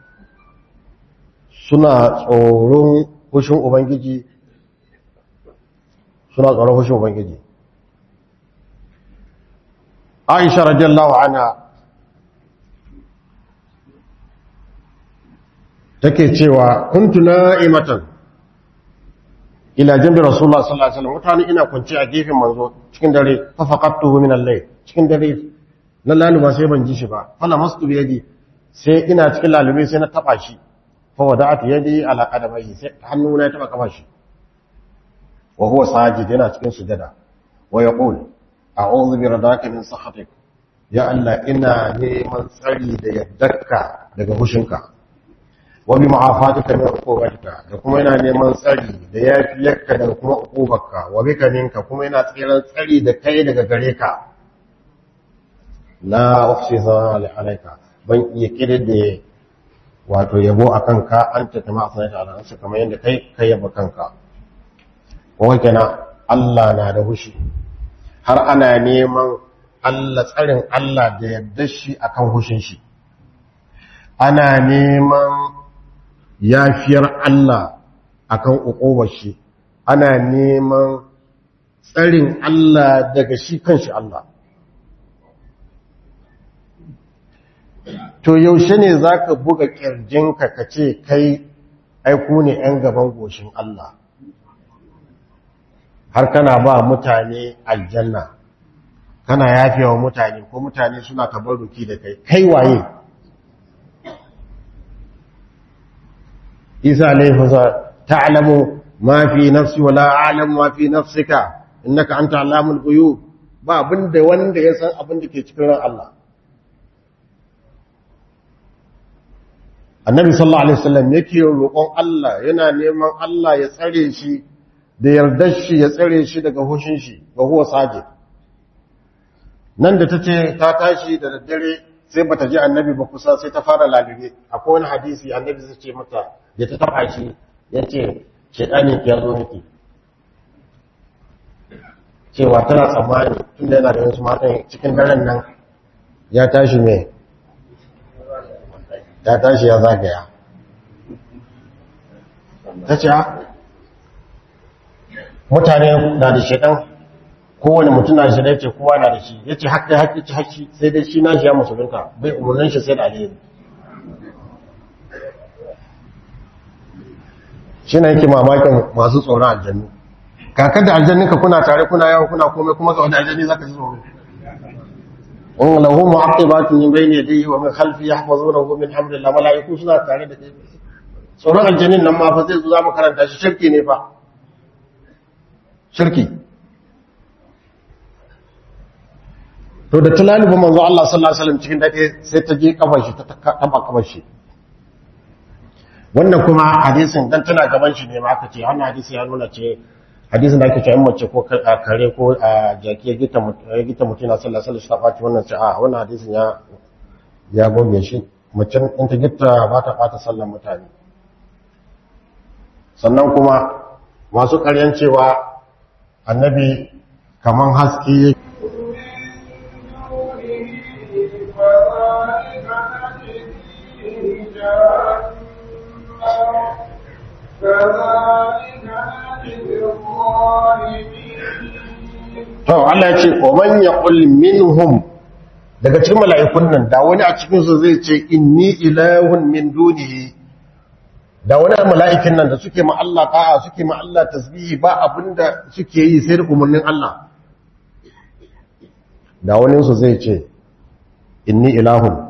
suna tsoron hushin ubangiji suna tsoron hushin Ubangiji. Aisha radiyallahu anha take cewa kuntu na'imatan ila jambi Rasulullah sallallahu alaihi wasallam mutane ina kwance a gefen manzo cikin dare fa faqattuhu min al-layl cikin dare na laluba sai ban ji shi ba fala mastu bi yadi sai ina cikin lalube sai na taba shi fa wada'at yadi ala qadamaihi sai hannuna ya taba kafa shi wa huwa sajid yana cikin sujada wa yaqul a'udhu bi radaka min sakhatik ya Allah ina neman tsari da yaddarka daga hushinka wa bi ma'afatika min uqubatika da kuma ina neman tsari da yafiyarka daga kuma uqubarka wa bika minka kuma ina tsiran tsari da kai daga gare ka la ufsi zali alayka ban iya kidide wato yabo akan ka anta kama asnaita ala nafsika kamar yadda kai kai yaba kanka kawai kenan Allah na da hushi har ana neman Allah tsarin Allah da yadda shi akan hushin shi ana neman yafiyar Allah akan uqubar shi ana neman tsarin Allah daga shi kanshi Allah to yaushe ne zaka buga kirjinka ka ce kai aiku ne 'yan gaban goshin Allah har kana ba mutane aljanna kana yafewa mutane ko mutane suna tabarruki da kai kai waye isa laifinsa ta'lamu ma fi nafsi wala a'lamu ma fi nafsika innaka anta alamul ghuyub ba abinda wanda ya san abin da ke cikin ran Allah annabi sallallahu alaihi wasallam yake roƙon Allah yana neman Allah ya tsare shi da yardar shi ya tsare shi daga hushin shi ga huwa sajid nan da tace ta tashi da daddare sai bata ji annabi ba kusa sai ta fara lalube akwai wani hadisi annabi zai ce mata ya ta taba shi yace shedani ya zo miki cewa tana tsammani tunda yana da wasu matan cikin daren nan ya tashi mai ya tashi ya zagaya ta ce mutane na da shaɗan kowane mutum na da shaɗan ce kowa na da shi ya ce haƙƙi haƙƙi ci haƙƙi sai dai shi na shi ya musulunta bai umarnin shi sai da alheri shi na yake mamakin masu tsoron aljannu kakar da aljanninka kuna tare kuna yawon kuna komai kuma ga wani aljanni za ka ji tsoro in lahu mu'aqibatun min bayni yadayhi wa min khalfi yahfazunahu min hamdillah malaiku suna tare da kai tsoron aljannin nan ma fa zai zo zamu karanta shi shirki ne fa shirki to da talalibu manzo Allah sallallahu alaihi wasallam cikin dade sai ta je kafar shi ta taba kafar shi wannan kuma hadisin dan tana gaban shi ne ma aka ce wannan hadisi ya nuna ce hadisin da ake cewa mace ko kare ko a jaki ya gita mutum na sallah sallah shi ta ɓaci wannan ce a wannan hadisin ya ya goge shi mace in ta gita ba ta ɓata sallan mutane sannan kuma masu ƙaryan cewa annabi kaman haske To Allah ya ce, "Oman ya minhum daga cikin mala'ikun nan, da wani a cikinsu zai ce, Inni ilahun min dunihi, da wani mala'ikin nan da suke ma'alla ta'a suke ma'alla tasbihi ba abinda suke yi sai da umarnin Allah. Da waninsu zai ce, Inni ilahun,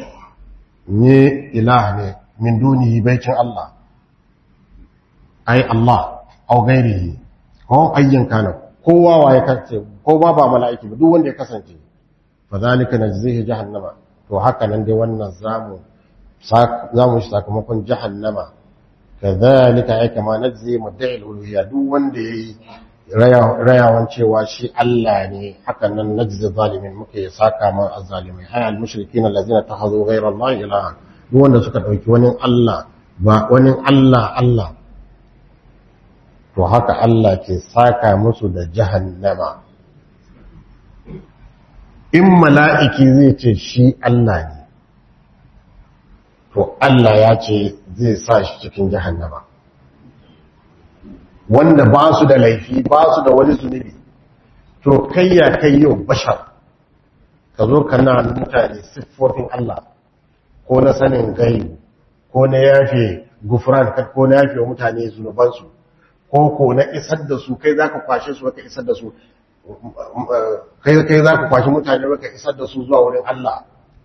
ni ilah ne min dunihi baicin Allah, ai Allah, au gairihi, ko ayyan kanan. kowa wa ya kasance ko ba ba mala'iki ba duk wanda ya kasance fa zalika najzihi jahannama to haka nan dai wannan zamu zamu shi sakamakon jahannama kadhalika ay kama najzi mudda'i al-uluhiyya duk wanda yayi rayawan cewa shi Allah ne haka nan najzi zalimin muke saka ma azzalimai ay al-mushrikin allazina takhadhu ghayra Allah ilaha duk wanda suka dauki wani Allah ba wani Allah Allah to haka Allah ke saka musu da jahannama in mala'iki zai ce shi Allah ne to Allah ya ce zai sa shi cikin jahannama wanda ba su da laifi ba su da wani zunubi to kai ya kai yau bashar ka zo ka na mutane siffofin Allah ko na sanin gaibu ko na yafe gufran ko na yafe wa mutane zunubansu ko ko na isar da su kai za ka kwashe su ka isar da su kai kai za ka kwashe mutane ka isar da su zuwa wurin Allah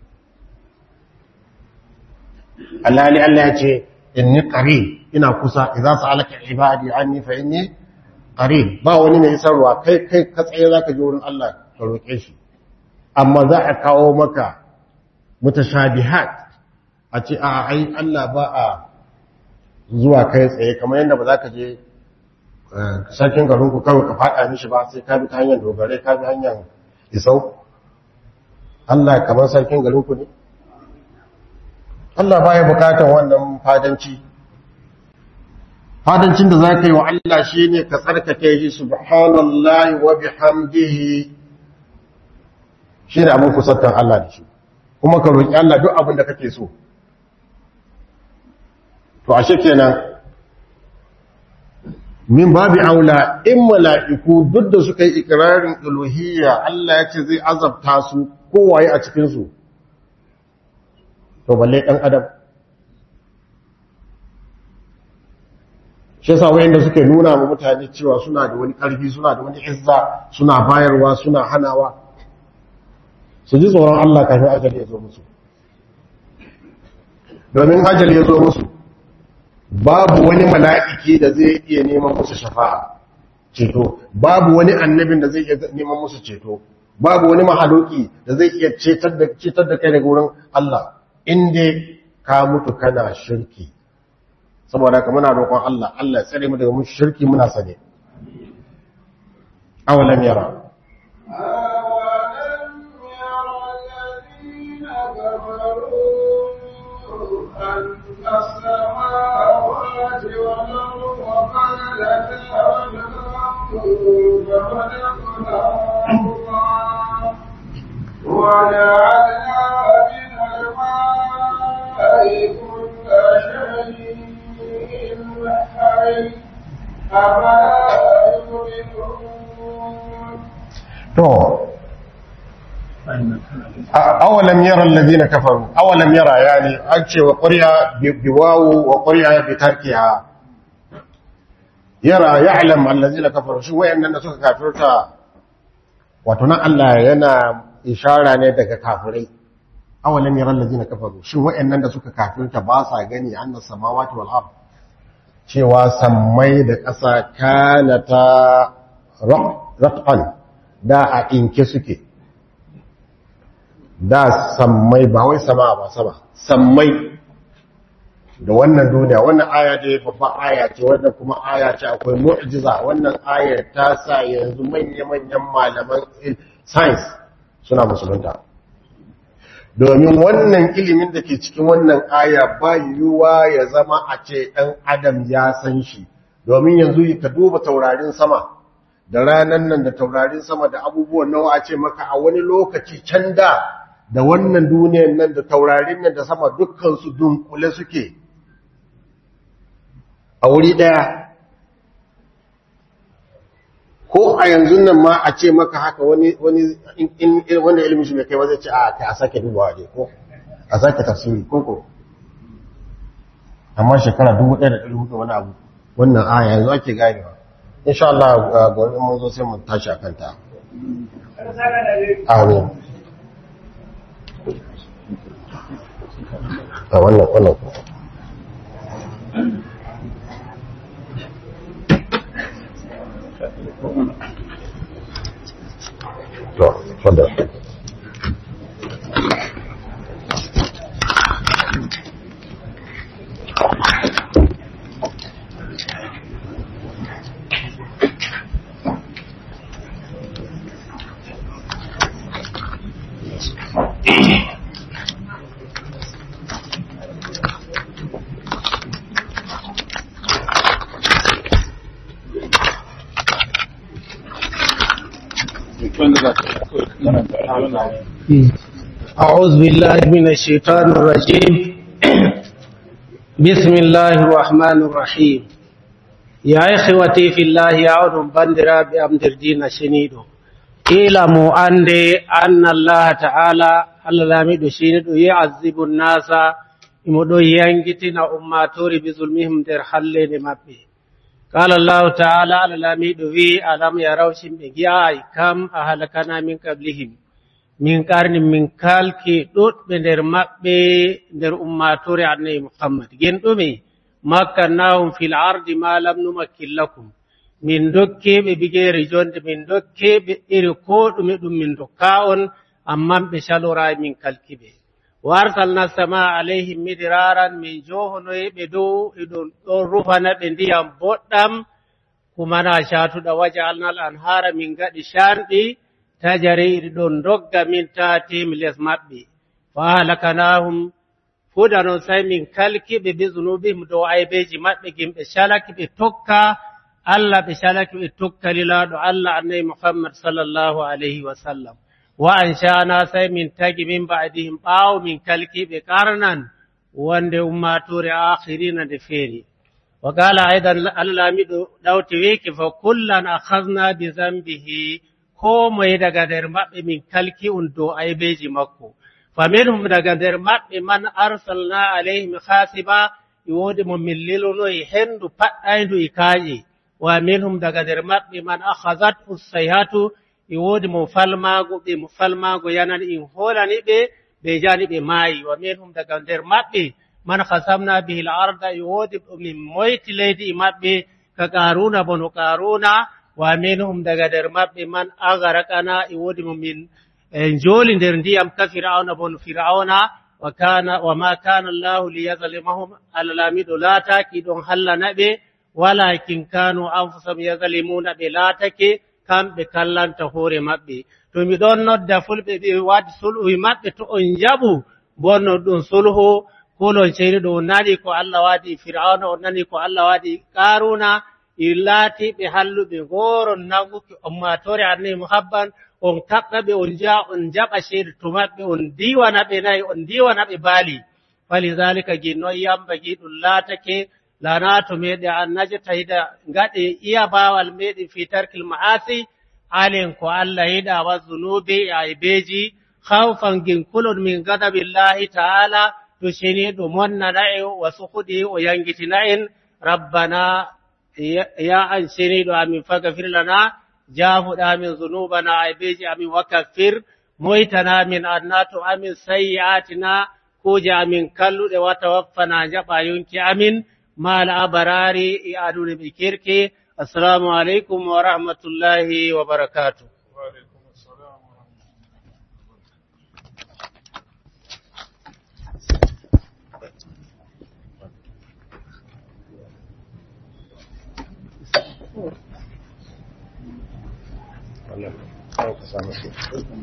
Allah ne Allah ya ce inni qarib ina kusa idza sa'alaka ibadi anni fa inni qarib ba wani ne isarwa kai kai ka tsaye za ka je wurin Allah ka roke shi amma za a kawo maka mutashabihat a ce a ai Allah ba a zuwa kai tsaye kamar yadda ba za ka je sarkin garinku kawai ka faɗa mishi ba sai ka bi ta hanyar dogare ka bi hanyar isau Allah kamar sarkin garinku ne Allah baya bukatar wannan fadanci fadancin da za ka yi wa Allah shi ne ka tsarkake shi subhanallahi wa bihamdihi shi ne abin kusantar Allah da shi kuma ka roƙi Allah duk abin da kake so to ashe kenan min babi aula in mala'iku duk da suka yi ikirarin uluhiyya Allah ya ce zai azabta su kowaye a cikinsu to balle ɗan adam shi sa wayanda suke nuna wa mutane cewa suna da wani ƙarfi suna da wani izza suna bayarwa suna hanawa su ji tsoron Allah kafin ajali ya zo musu domin ajali ya zo musu babu wani mala'iki da zai iya neman musu shafa'a ceto babu wani annabin da zai iya neman musu ceto babu wani mahaloki da zai iya cetar da cetar da kai daga wurin Allah inda ka mutu kana shirki saboda haka muna roƙon Allah Allah ya tsare mu daga mun shirki muna sane awalam yara أولم ير الذين كفروا أن السماوات والأرض وخلقتا فخلقناهما وجعلنا من الماء كل شيء حي أفلا يؤمنون to awalam yara alladhina kafaru awalam yara yani an ce wa qurya biwawu wa qurya bi tarkiha yara ya'lam alladhina kafaru shi wayannan da suka kafirta wato nan Allah yana ishara ne daga kafirai awalam yara alladhina kafaru shi wayannan da suka kafirta ba sa gani annas samawati wal ard cewa sammai da ƙasa kanata ratqan da a inke suke da sammai ba wai sama ba sama sammai da wannan duniya wannan aya ce babban aya ce wannan kuma aya ce akwai mu'jiza wannan aya ta sa yanzu manya-manyan malaman science suna musulunta domin wannan ilimin da ke cikin wannan aya ba yiwuwa ya zama a ce ɗan adam ya san shi domin yanzu ka duba taurarin sama da ranan nan da taurarin sama da abubuwan nawa a ce maka a wani lokaci can da da wannan duniyan nan da taurarin nan da sama dukkansu dunkule suke a wuri ɗaya ko a yanzu nan ma a ce maka haka wani wani in wanda ilimin shi bai kai zai ce a kai a sake dubawa ne ko a sake tafsiri ko ko amma shekara 1400 wani abu wannan aya yanzu ake ganewa insha Allah gobe mun zo sai mu tashi akan ta amin a wannan wannan to fadda أعوذ بالله من الشيطان الرجيم بسم الله الرحمن الرحيم يا إخوتي في الله أعوذ بندرا بأمدر دين شنيدو اعلموا أن أن الله تعالى الذي شنيدو يعذب الناس يمدو ينجتنا أماتوري بظلمهم در حلين مبي قال الله تعالى الذي في ألم يروا شمبيا كم أهلكنا من قبلهم min karni min kalki ɗuɗɓe nder maɓɓe nder ummatore annabi muhammad gen ɗume makkannahum fil ardi ma lam numakkin lakum min dokkeɓe bigeri jonde min dokkeɓe iri ko ɗume ɗum min dokka on amman ɓe calorai min kalkiɓe wa arsalna sama alayhim midiraran min johonoyeɓe dow eɗon ɗon rufana ɓe ndiyam boɗɗam kumana catuɗa wajalnal anhara min gaɗi shanɗi tajari iri ɗon dogga min tatim les maɓɓe fa halakanahum fuda non sai min kalkiɓe be zunubihim dow aybeji maɓɓe gimɓe calaki ɓe tokka allah ɓe calaki ɓe tokka lilaɗo allah annabi muhammad sallllahu alayhi wa sallam wa anshana sai min tagi min ba'dihim ɓaawo min kalkiɓe karnan wonde ummatore akhirina nde feeri wa qala aidan allah lamiɗo ɗawti wiki fa kullan akhadna bi zambihi ko moye daga nder maɓɓe min kalki un dow aybeji makko faminhum daga nder maɓɓe man arsalna alayhim hasiba e woodi mo min lilonoyi hendu paɗɗaydu e kaaƴe wa minhum daga nder maɓɓe man akhazat ussayhatu e woodi mo falmaago ɓe mo falmaago yanani in hoolani ɓe ɓe jani ɓe maayi wa minhum daga nder maɓɓe man hasamna bihi l arda e woodi min moyti leydi e maɓɓe ka qaruna bono qaruna wa minhum daga nder maɓɓe man agarakana e woodi mo min en jooli nder ndiyam ka fir'auna bono fir'auna wa kana wa ma kana allahu liyazlimahum allah laamiɗo laataki ɗon hallana ɓe walakin kanu anfusahum yazlimuna ɓe laatake kamɓe kallanta hoore maɓɓe to mi ɗon nodda fulɓe ɓe waɗi sulhu e maɓɓe to on jaɓu bonno ɗum sulhu kulon ceyni ɗo on nani ko allah waɗi fir'auna on nani ko allah waɗi qaruna i laatiɓe halluɓe ngoron nanguki ummatore annabi muhabban on kaɓɓaɓe on jaa on jaɓa ceede to maɓɓe on diwana ɓe nayi on diwana ɓe baali falidalika gi noon yambagi ɗum laatake lana to meɗe an najatahida gaɗe iya bawal meɗen fi tarkil ma'asi alen ko allah yiɗa wa zunubi e aybeji hawfan ginkulon min gadabillahi ta'ala to sheni ɗo monnana en wa suhuɗi o yangitina en rabbana ya an sheniɗo amin fagafir lana jafuɗa amin zunubana aybeji amin wakaffir moytana min annato amin sayyi'atina kuje amin kalluɗe wata waffana jaɓa yonki amin mal abarari e adude ɓe kirki assalamu aleykum wa rahmatullahi wa barakatuh وعليكم السلام ورحمة الله wannan sai ka samu su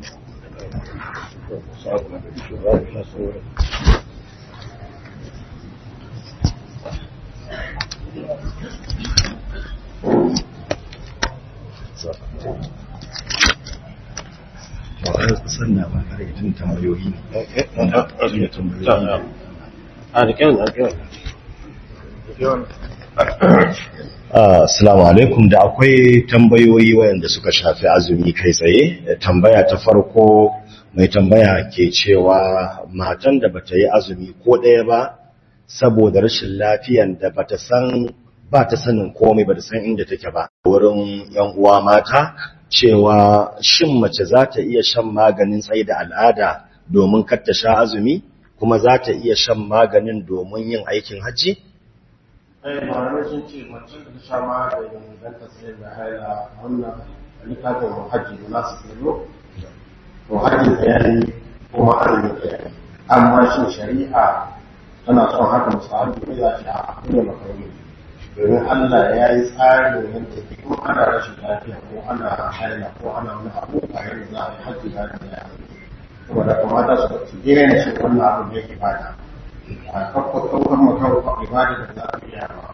sannan ba kare itin tambayoyi ne a da kyau da kyau Assalamu alaikum da akwai tambayoyi wayanda suka shafi azumi kai tsaye tambaya ta farko mai tambaya ke cewa matan da bata yi azumi ko ɗaya ba saboda rashin lafiyan da bata san ba ta sanin komai ba ta san inda take ba wurin yan uwa mata cewa shin mace za ta iya shan maganin tsaye da al'ada domin kar ta sha azumi kuma za ta iya shan maganin domin yin aikin hajji ai malamai sun ce mace da ta sha maganin don ta sayar da haila wannan littafin hajji da nasu tsoro to hajji da yayi kuma azumi da yayi amma shin shari'a tana son haka musahabi ne za ta a kuma makaroni domin Allah ya yi tsarin yadda ke ko ana rashin lafiya ko ana haila ko ana wani abu a yadda za a yi hajji da ya kuma da kamata su su gina da shi wannan abu da yake bada a kakko ɗaukar makon ibada da za a biya ba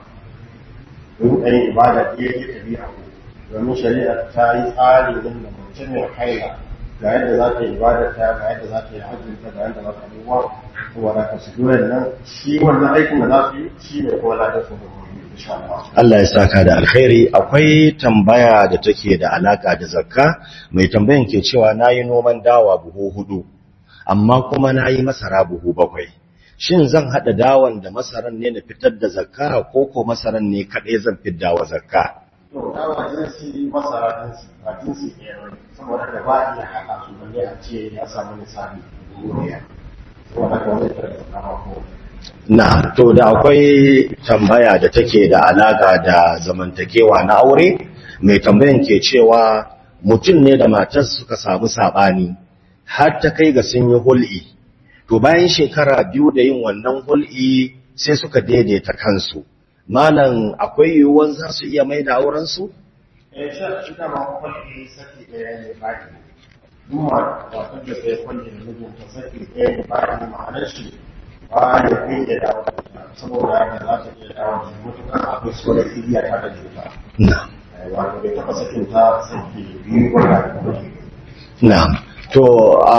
don ɗan ibada da yake tafiya ku domin shari'a ta yi tsari din da mace mai haila ga yadda za ta yi ibada ta ga yadda za ta yi hajji ta ga yadda za ta abubuwa kuma da ka su nan shi wannan aikin da za su yi shi ne kuma ladar su da gobe insha Allah Allah ya saka da alkhairi akwai tambaya da take da alaka da zakka mai tambayan ke cewa nayi noman dawa buhu hudu amma kuma nayi masara buhu bakwai shin zan hada dawan da masaran ne na fitar da zakka ko ko masaran ne kadai zan fitar wa zakka to dawa jinsi masara jinsi ba jinsi ɗaya ba ne saboda da ba a iya haɗa su balle a ce ya samu misali ɗaya saboda ka wani tare da kama ko na to da akwai tambaya da take da alaka da zamantakewa na aure mai tambayan ke cewa mutum ne da matar suka samu sabani har ta kai ga sun yi hul'i to bayan shekara biyu da yin wannan hul'i sai suka daidaita kansu malam akwai yiwuwan za su iya mai da aurensu? eh shi shi da ma kwalli saki ɗaya ne ba ki duma wato da sai kwalli da mijinta saki ɗaya ne ba ki ma'anar shi ba ya kai da dawo da ita, saboda haka za ta iya dawo da mutukar akwai so da iriya ta da juta na wato bai taɓa sakin ta saki biyu ba da kwalli na to a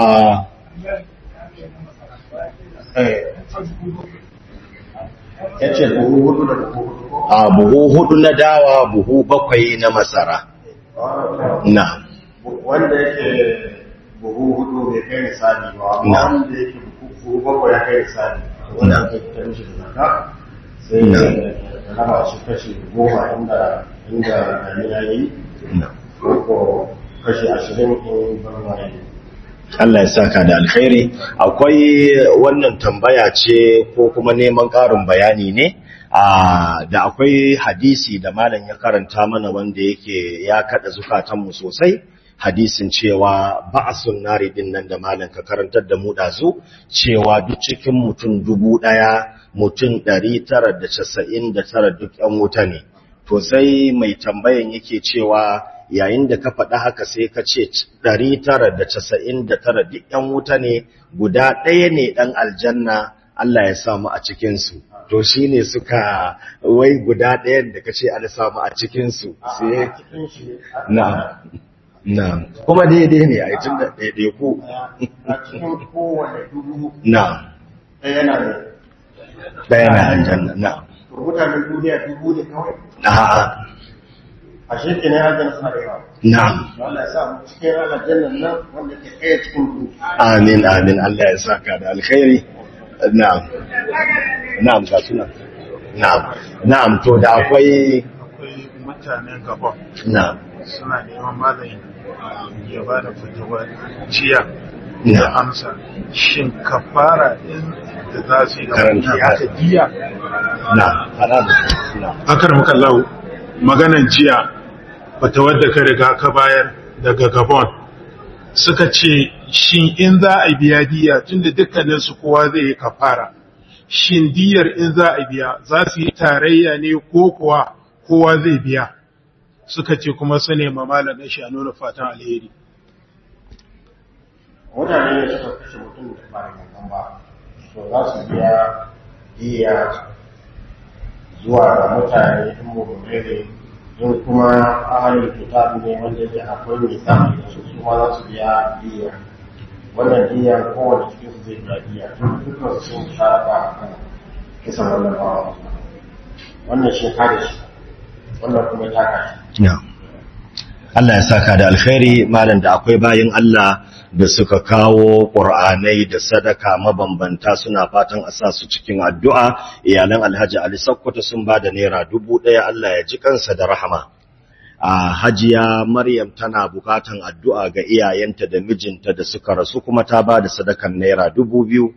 ya ce buhu hudu da buhu hudu ko a buhu hudu na dawa buhu bakwai na masara na wanda yake buhu hudu bai kai misali ba Na. wanda yake buhu bakwai ya kai misali Na. wanda ake fitar mishi da zaka sai Na. ya raba shi kashi goma inda inda damina ya yi na ko kashi ashirin in barwaye Allah ya saka da alkhairi akwai wannan tambaya ce ko kuma neman ƙarin bayani ne a da akwai hadisi da malam ya karanta mana wanda yake ya kada zukatanmu sosai hadisin cewa ba'asun nari din nan da malam ka karantar da mu dazu cewa duk cikin mutum dubu ɗaya mutum ɗari tara da casa'in da tara duk ‘yan wuta ne to sai mai tambayan yake cewa yayin da ka faɗa haka sai ka ce ɗari tara da casa'in da tara duk ‘yan wuta ne guda ɗaya ne ɗan aljanna Allah ya samu a cikinsu to shi ne suka wai guda ɗayan da ka ce an samu a cikinsu sai na na kuma daidai ne a yi tun da daidai ku a cikin kowane dubu na ɗaya na da ɗaya na aljanna na to mutanen duniya dubu ne kawai na a shekin ya aljanna suna da yawa na Allah ya sa mu cikin aljannan nan wanda ke ɗaya cikin dubu amin amin Allah ya saka da alkhairi na'am na'am ga suna na'am na'am to da akwai akwai mutanen gabon na'am suna neman malayin ya ba da fitowar jiya Na. da amsa shin kafara din da za su yi ga Karanta mutum ya. aka jiya na'am fara da na'am akar muka lau maganan jiya fatawar da ka riga ka bayar daga gabon suka ce shin in za a biya diya tunda dukkanin su kowa zai yi kafara shin diyar in za a biya za su yi tarayya ne ko kuwa kowa zai biya suka ce kuma su nema malamin shi a nuna fatan alheri mutane ne suka kashe mutum da ba da gangan ba to za su biya diya zuwa ga mutane in mummune ne in kuma ahalin kitab ne wanda ke akwai mai samun da su su ma za su biya diya wannan diya kowane cikin su zai biya diya dukkan su sun sharaka a kan kisan wannan bawa wannan shi kare shi wannan kuma ya taka shi na'am Allah ya saka da alkhairi malam da akwai bayin Allah da suka kawo ƙur'anai da sadaka mabambanta suna fatan a sa su cikin addu'a iyalan Alhaji Ali Sokoto sun ba da naira dubu ɗaya Allah ya ji kansa da rahama a hajiya Maryam tana bukatan addu'a ga iyayenta da mijinta da suka rasu kuma ta ba da sadakan naira dubu biyu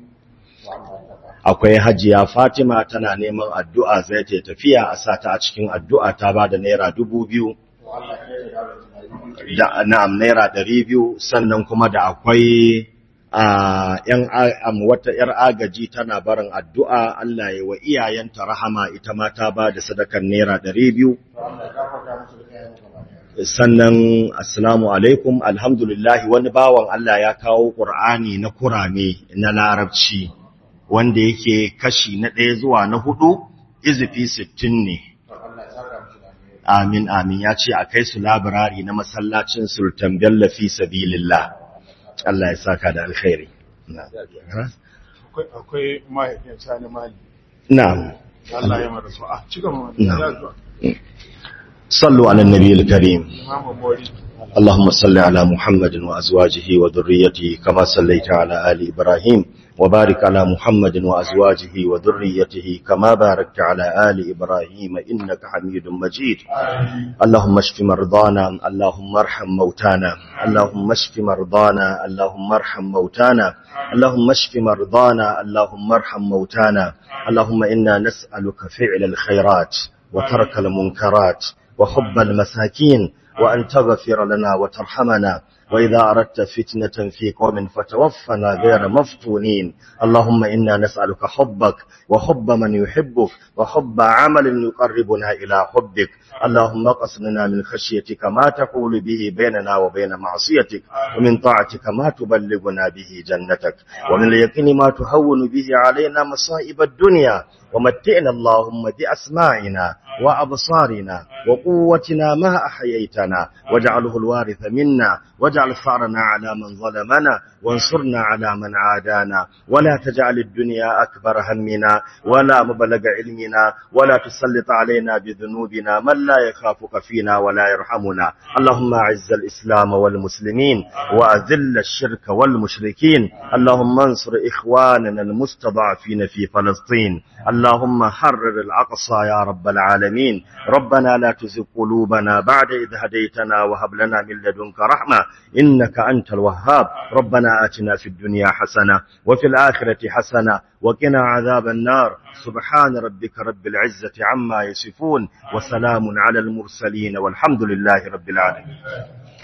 akwai hajiya Fatima tana neman addu'a zai ta tafiya a sa ta a cikin addu'a ta ba da naira dubu biyu to Allah ya yi da da na'am naira ɗari biyu sannan kuma da akwai a yan am wata yar agaji tana barin addu'a Allah ya wa iyayenta rahama ita ma ta ba da sadakan naira ɗari biyu Allah ya gafarta musu da kayan gaba ɗaya sannan assalamu alaikum alhamdulillah wani bawan Allah ya kawo Qur'ani na kurame na larabci wanda yake kashi na ɗaya zuwa na hudu izifi sittin ne to Allah ya saka musu da alheri Amin amin ya ce a kai su labirari na masallacin Sultan Bello fi sabilillah. Allah ya saka da alkhairi. akwai akwai mahaifin sani mali Na'am. Allah ya mara su a ci gaba Na'am. ya zuwa صلوا على النبي الكريم imamu mori اللهم صل على محمد وأزواجه وذريته كما صليت على آل إبراهيم وبارك على محمد وأزواجه وذريته كما باركت على آل إبراهيم إنك حميد مجيد اللهم اشف مرضانا اللهم ارحم موتانا اللهم اشف مرضانا اللهم ارحم موتانا اللهم اشف مرضانا اللهم ارحم موتانا اللهم إنا نسألك فعل الخيرات وترك المنكرات وحب المساكين وأن تغفر لنا وترحمنا وإذا أردت فتنة في قوم فتوفنا غير مفتونين اللهم إنا نسألك حبك وحب من يحبك وحب عمل يقربنا إلى حبك اللهم اقسم لنا من خشيتك ما تقول به بيننا وبين معصيتك ومن طاعتك ما تبلغنا به جنتك ومن اليقين ما تهون به علينا مصائب الدنيا ومتئنا اللهم بأسماعنا وأبصارنا وقوتنا ما أحييتنا واجعله الوارث منا واجعل ثأرنا على من ظلمنا وانصرنا على من عادانا ولا تجعل الدنيا أكبر همنا ولا مبلغ علمنا ولا تسلط علينا بذنوبنا من لا يخافك فينا ولا يرحمنا اللهم أعز الإسلام والمسلمين وأذل الشرك والمشركين اللهم انصر إخواننا المستضعفين في فلسطين اللهم حرر الأقصى يا رب العالمين ربنا لا تزغ قلوبنا بعد إذ هديتنا وهب لنا من لدنك رحمة إنك أنت الوهاب ربنا آتنا في الدنيا حسنة وفي الآخرة حسنة وقنا عذاب النار سبحان ربك رب العزة عما يصفون وسلام على المرسلين والحمد لله رب العالمين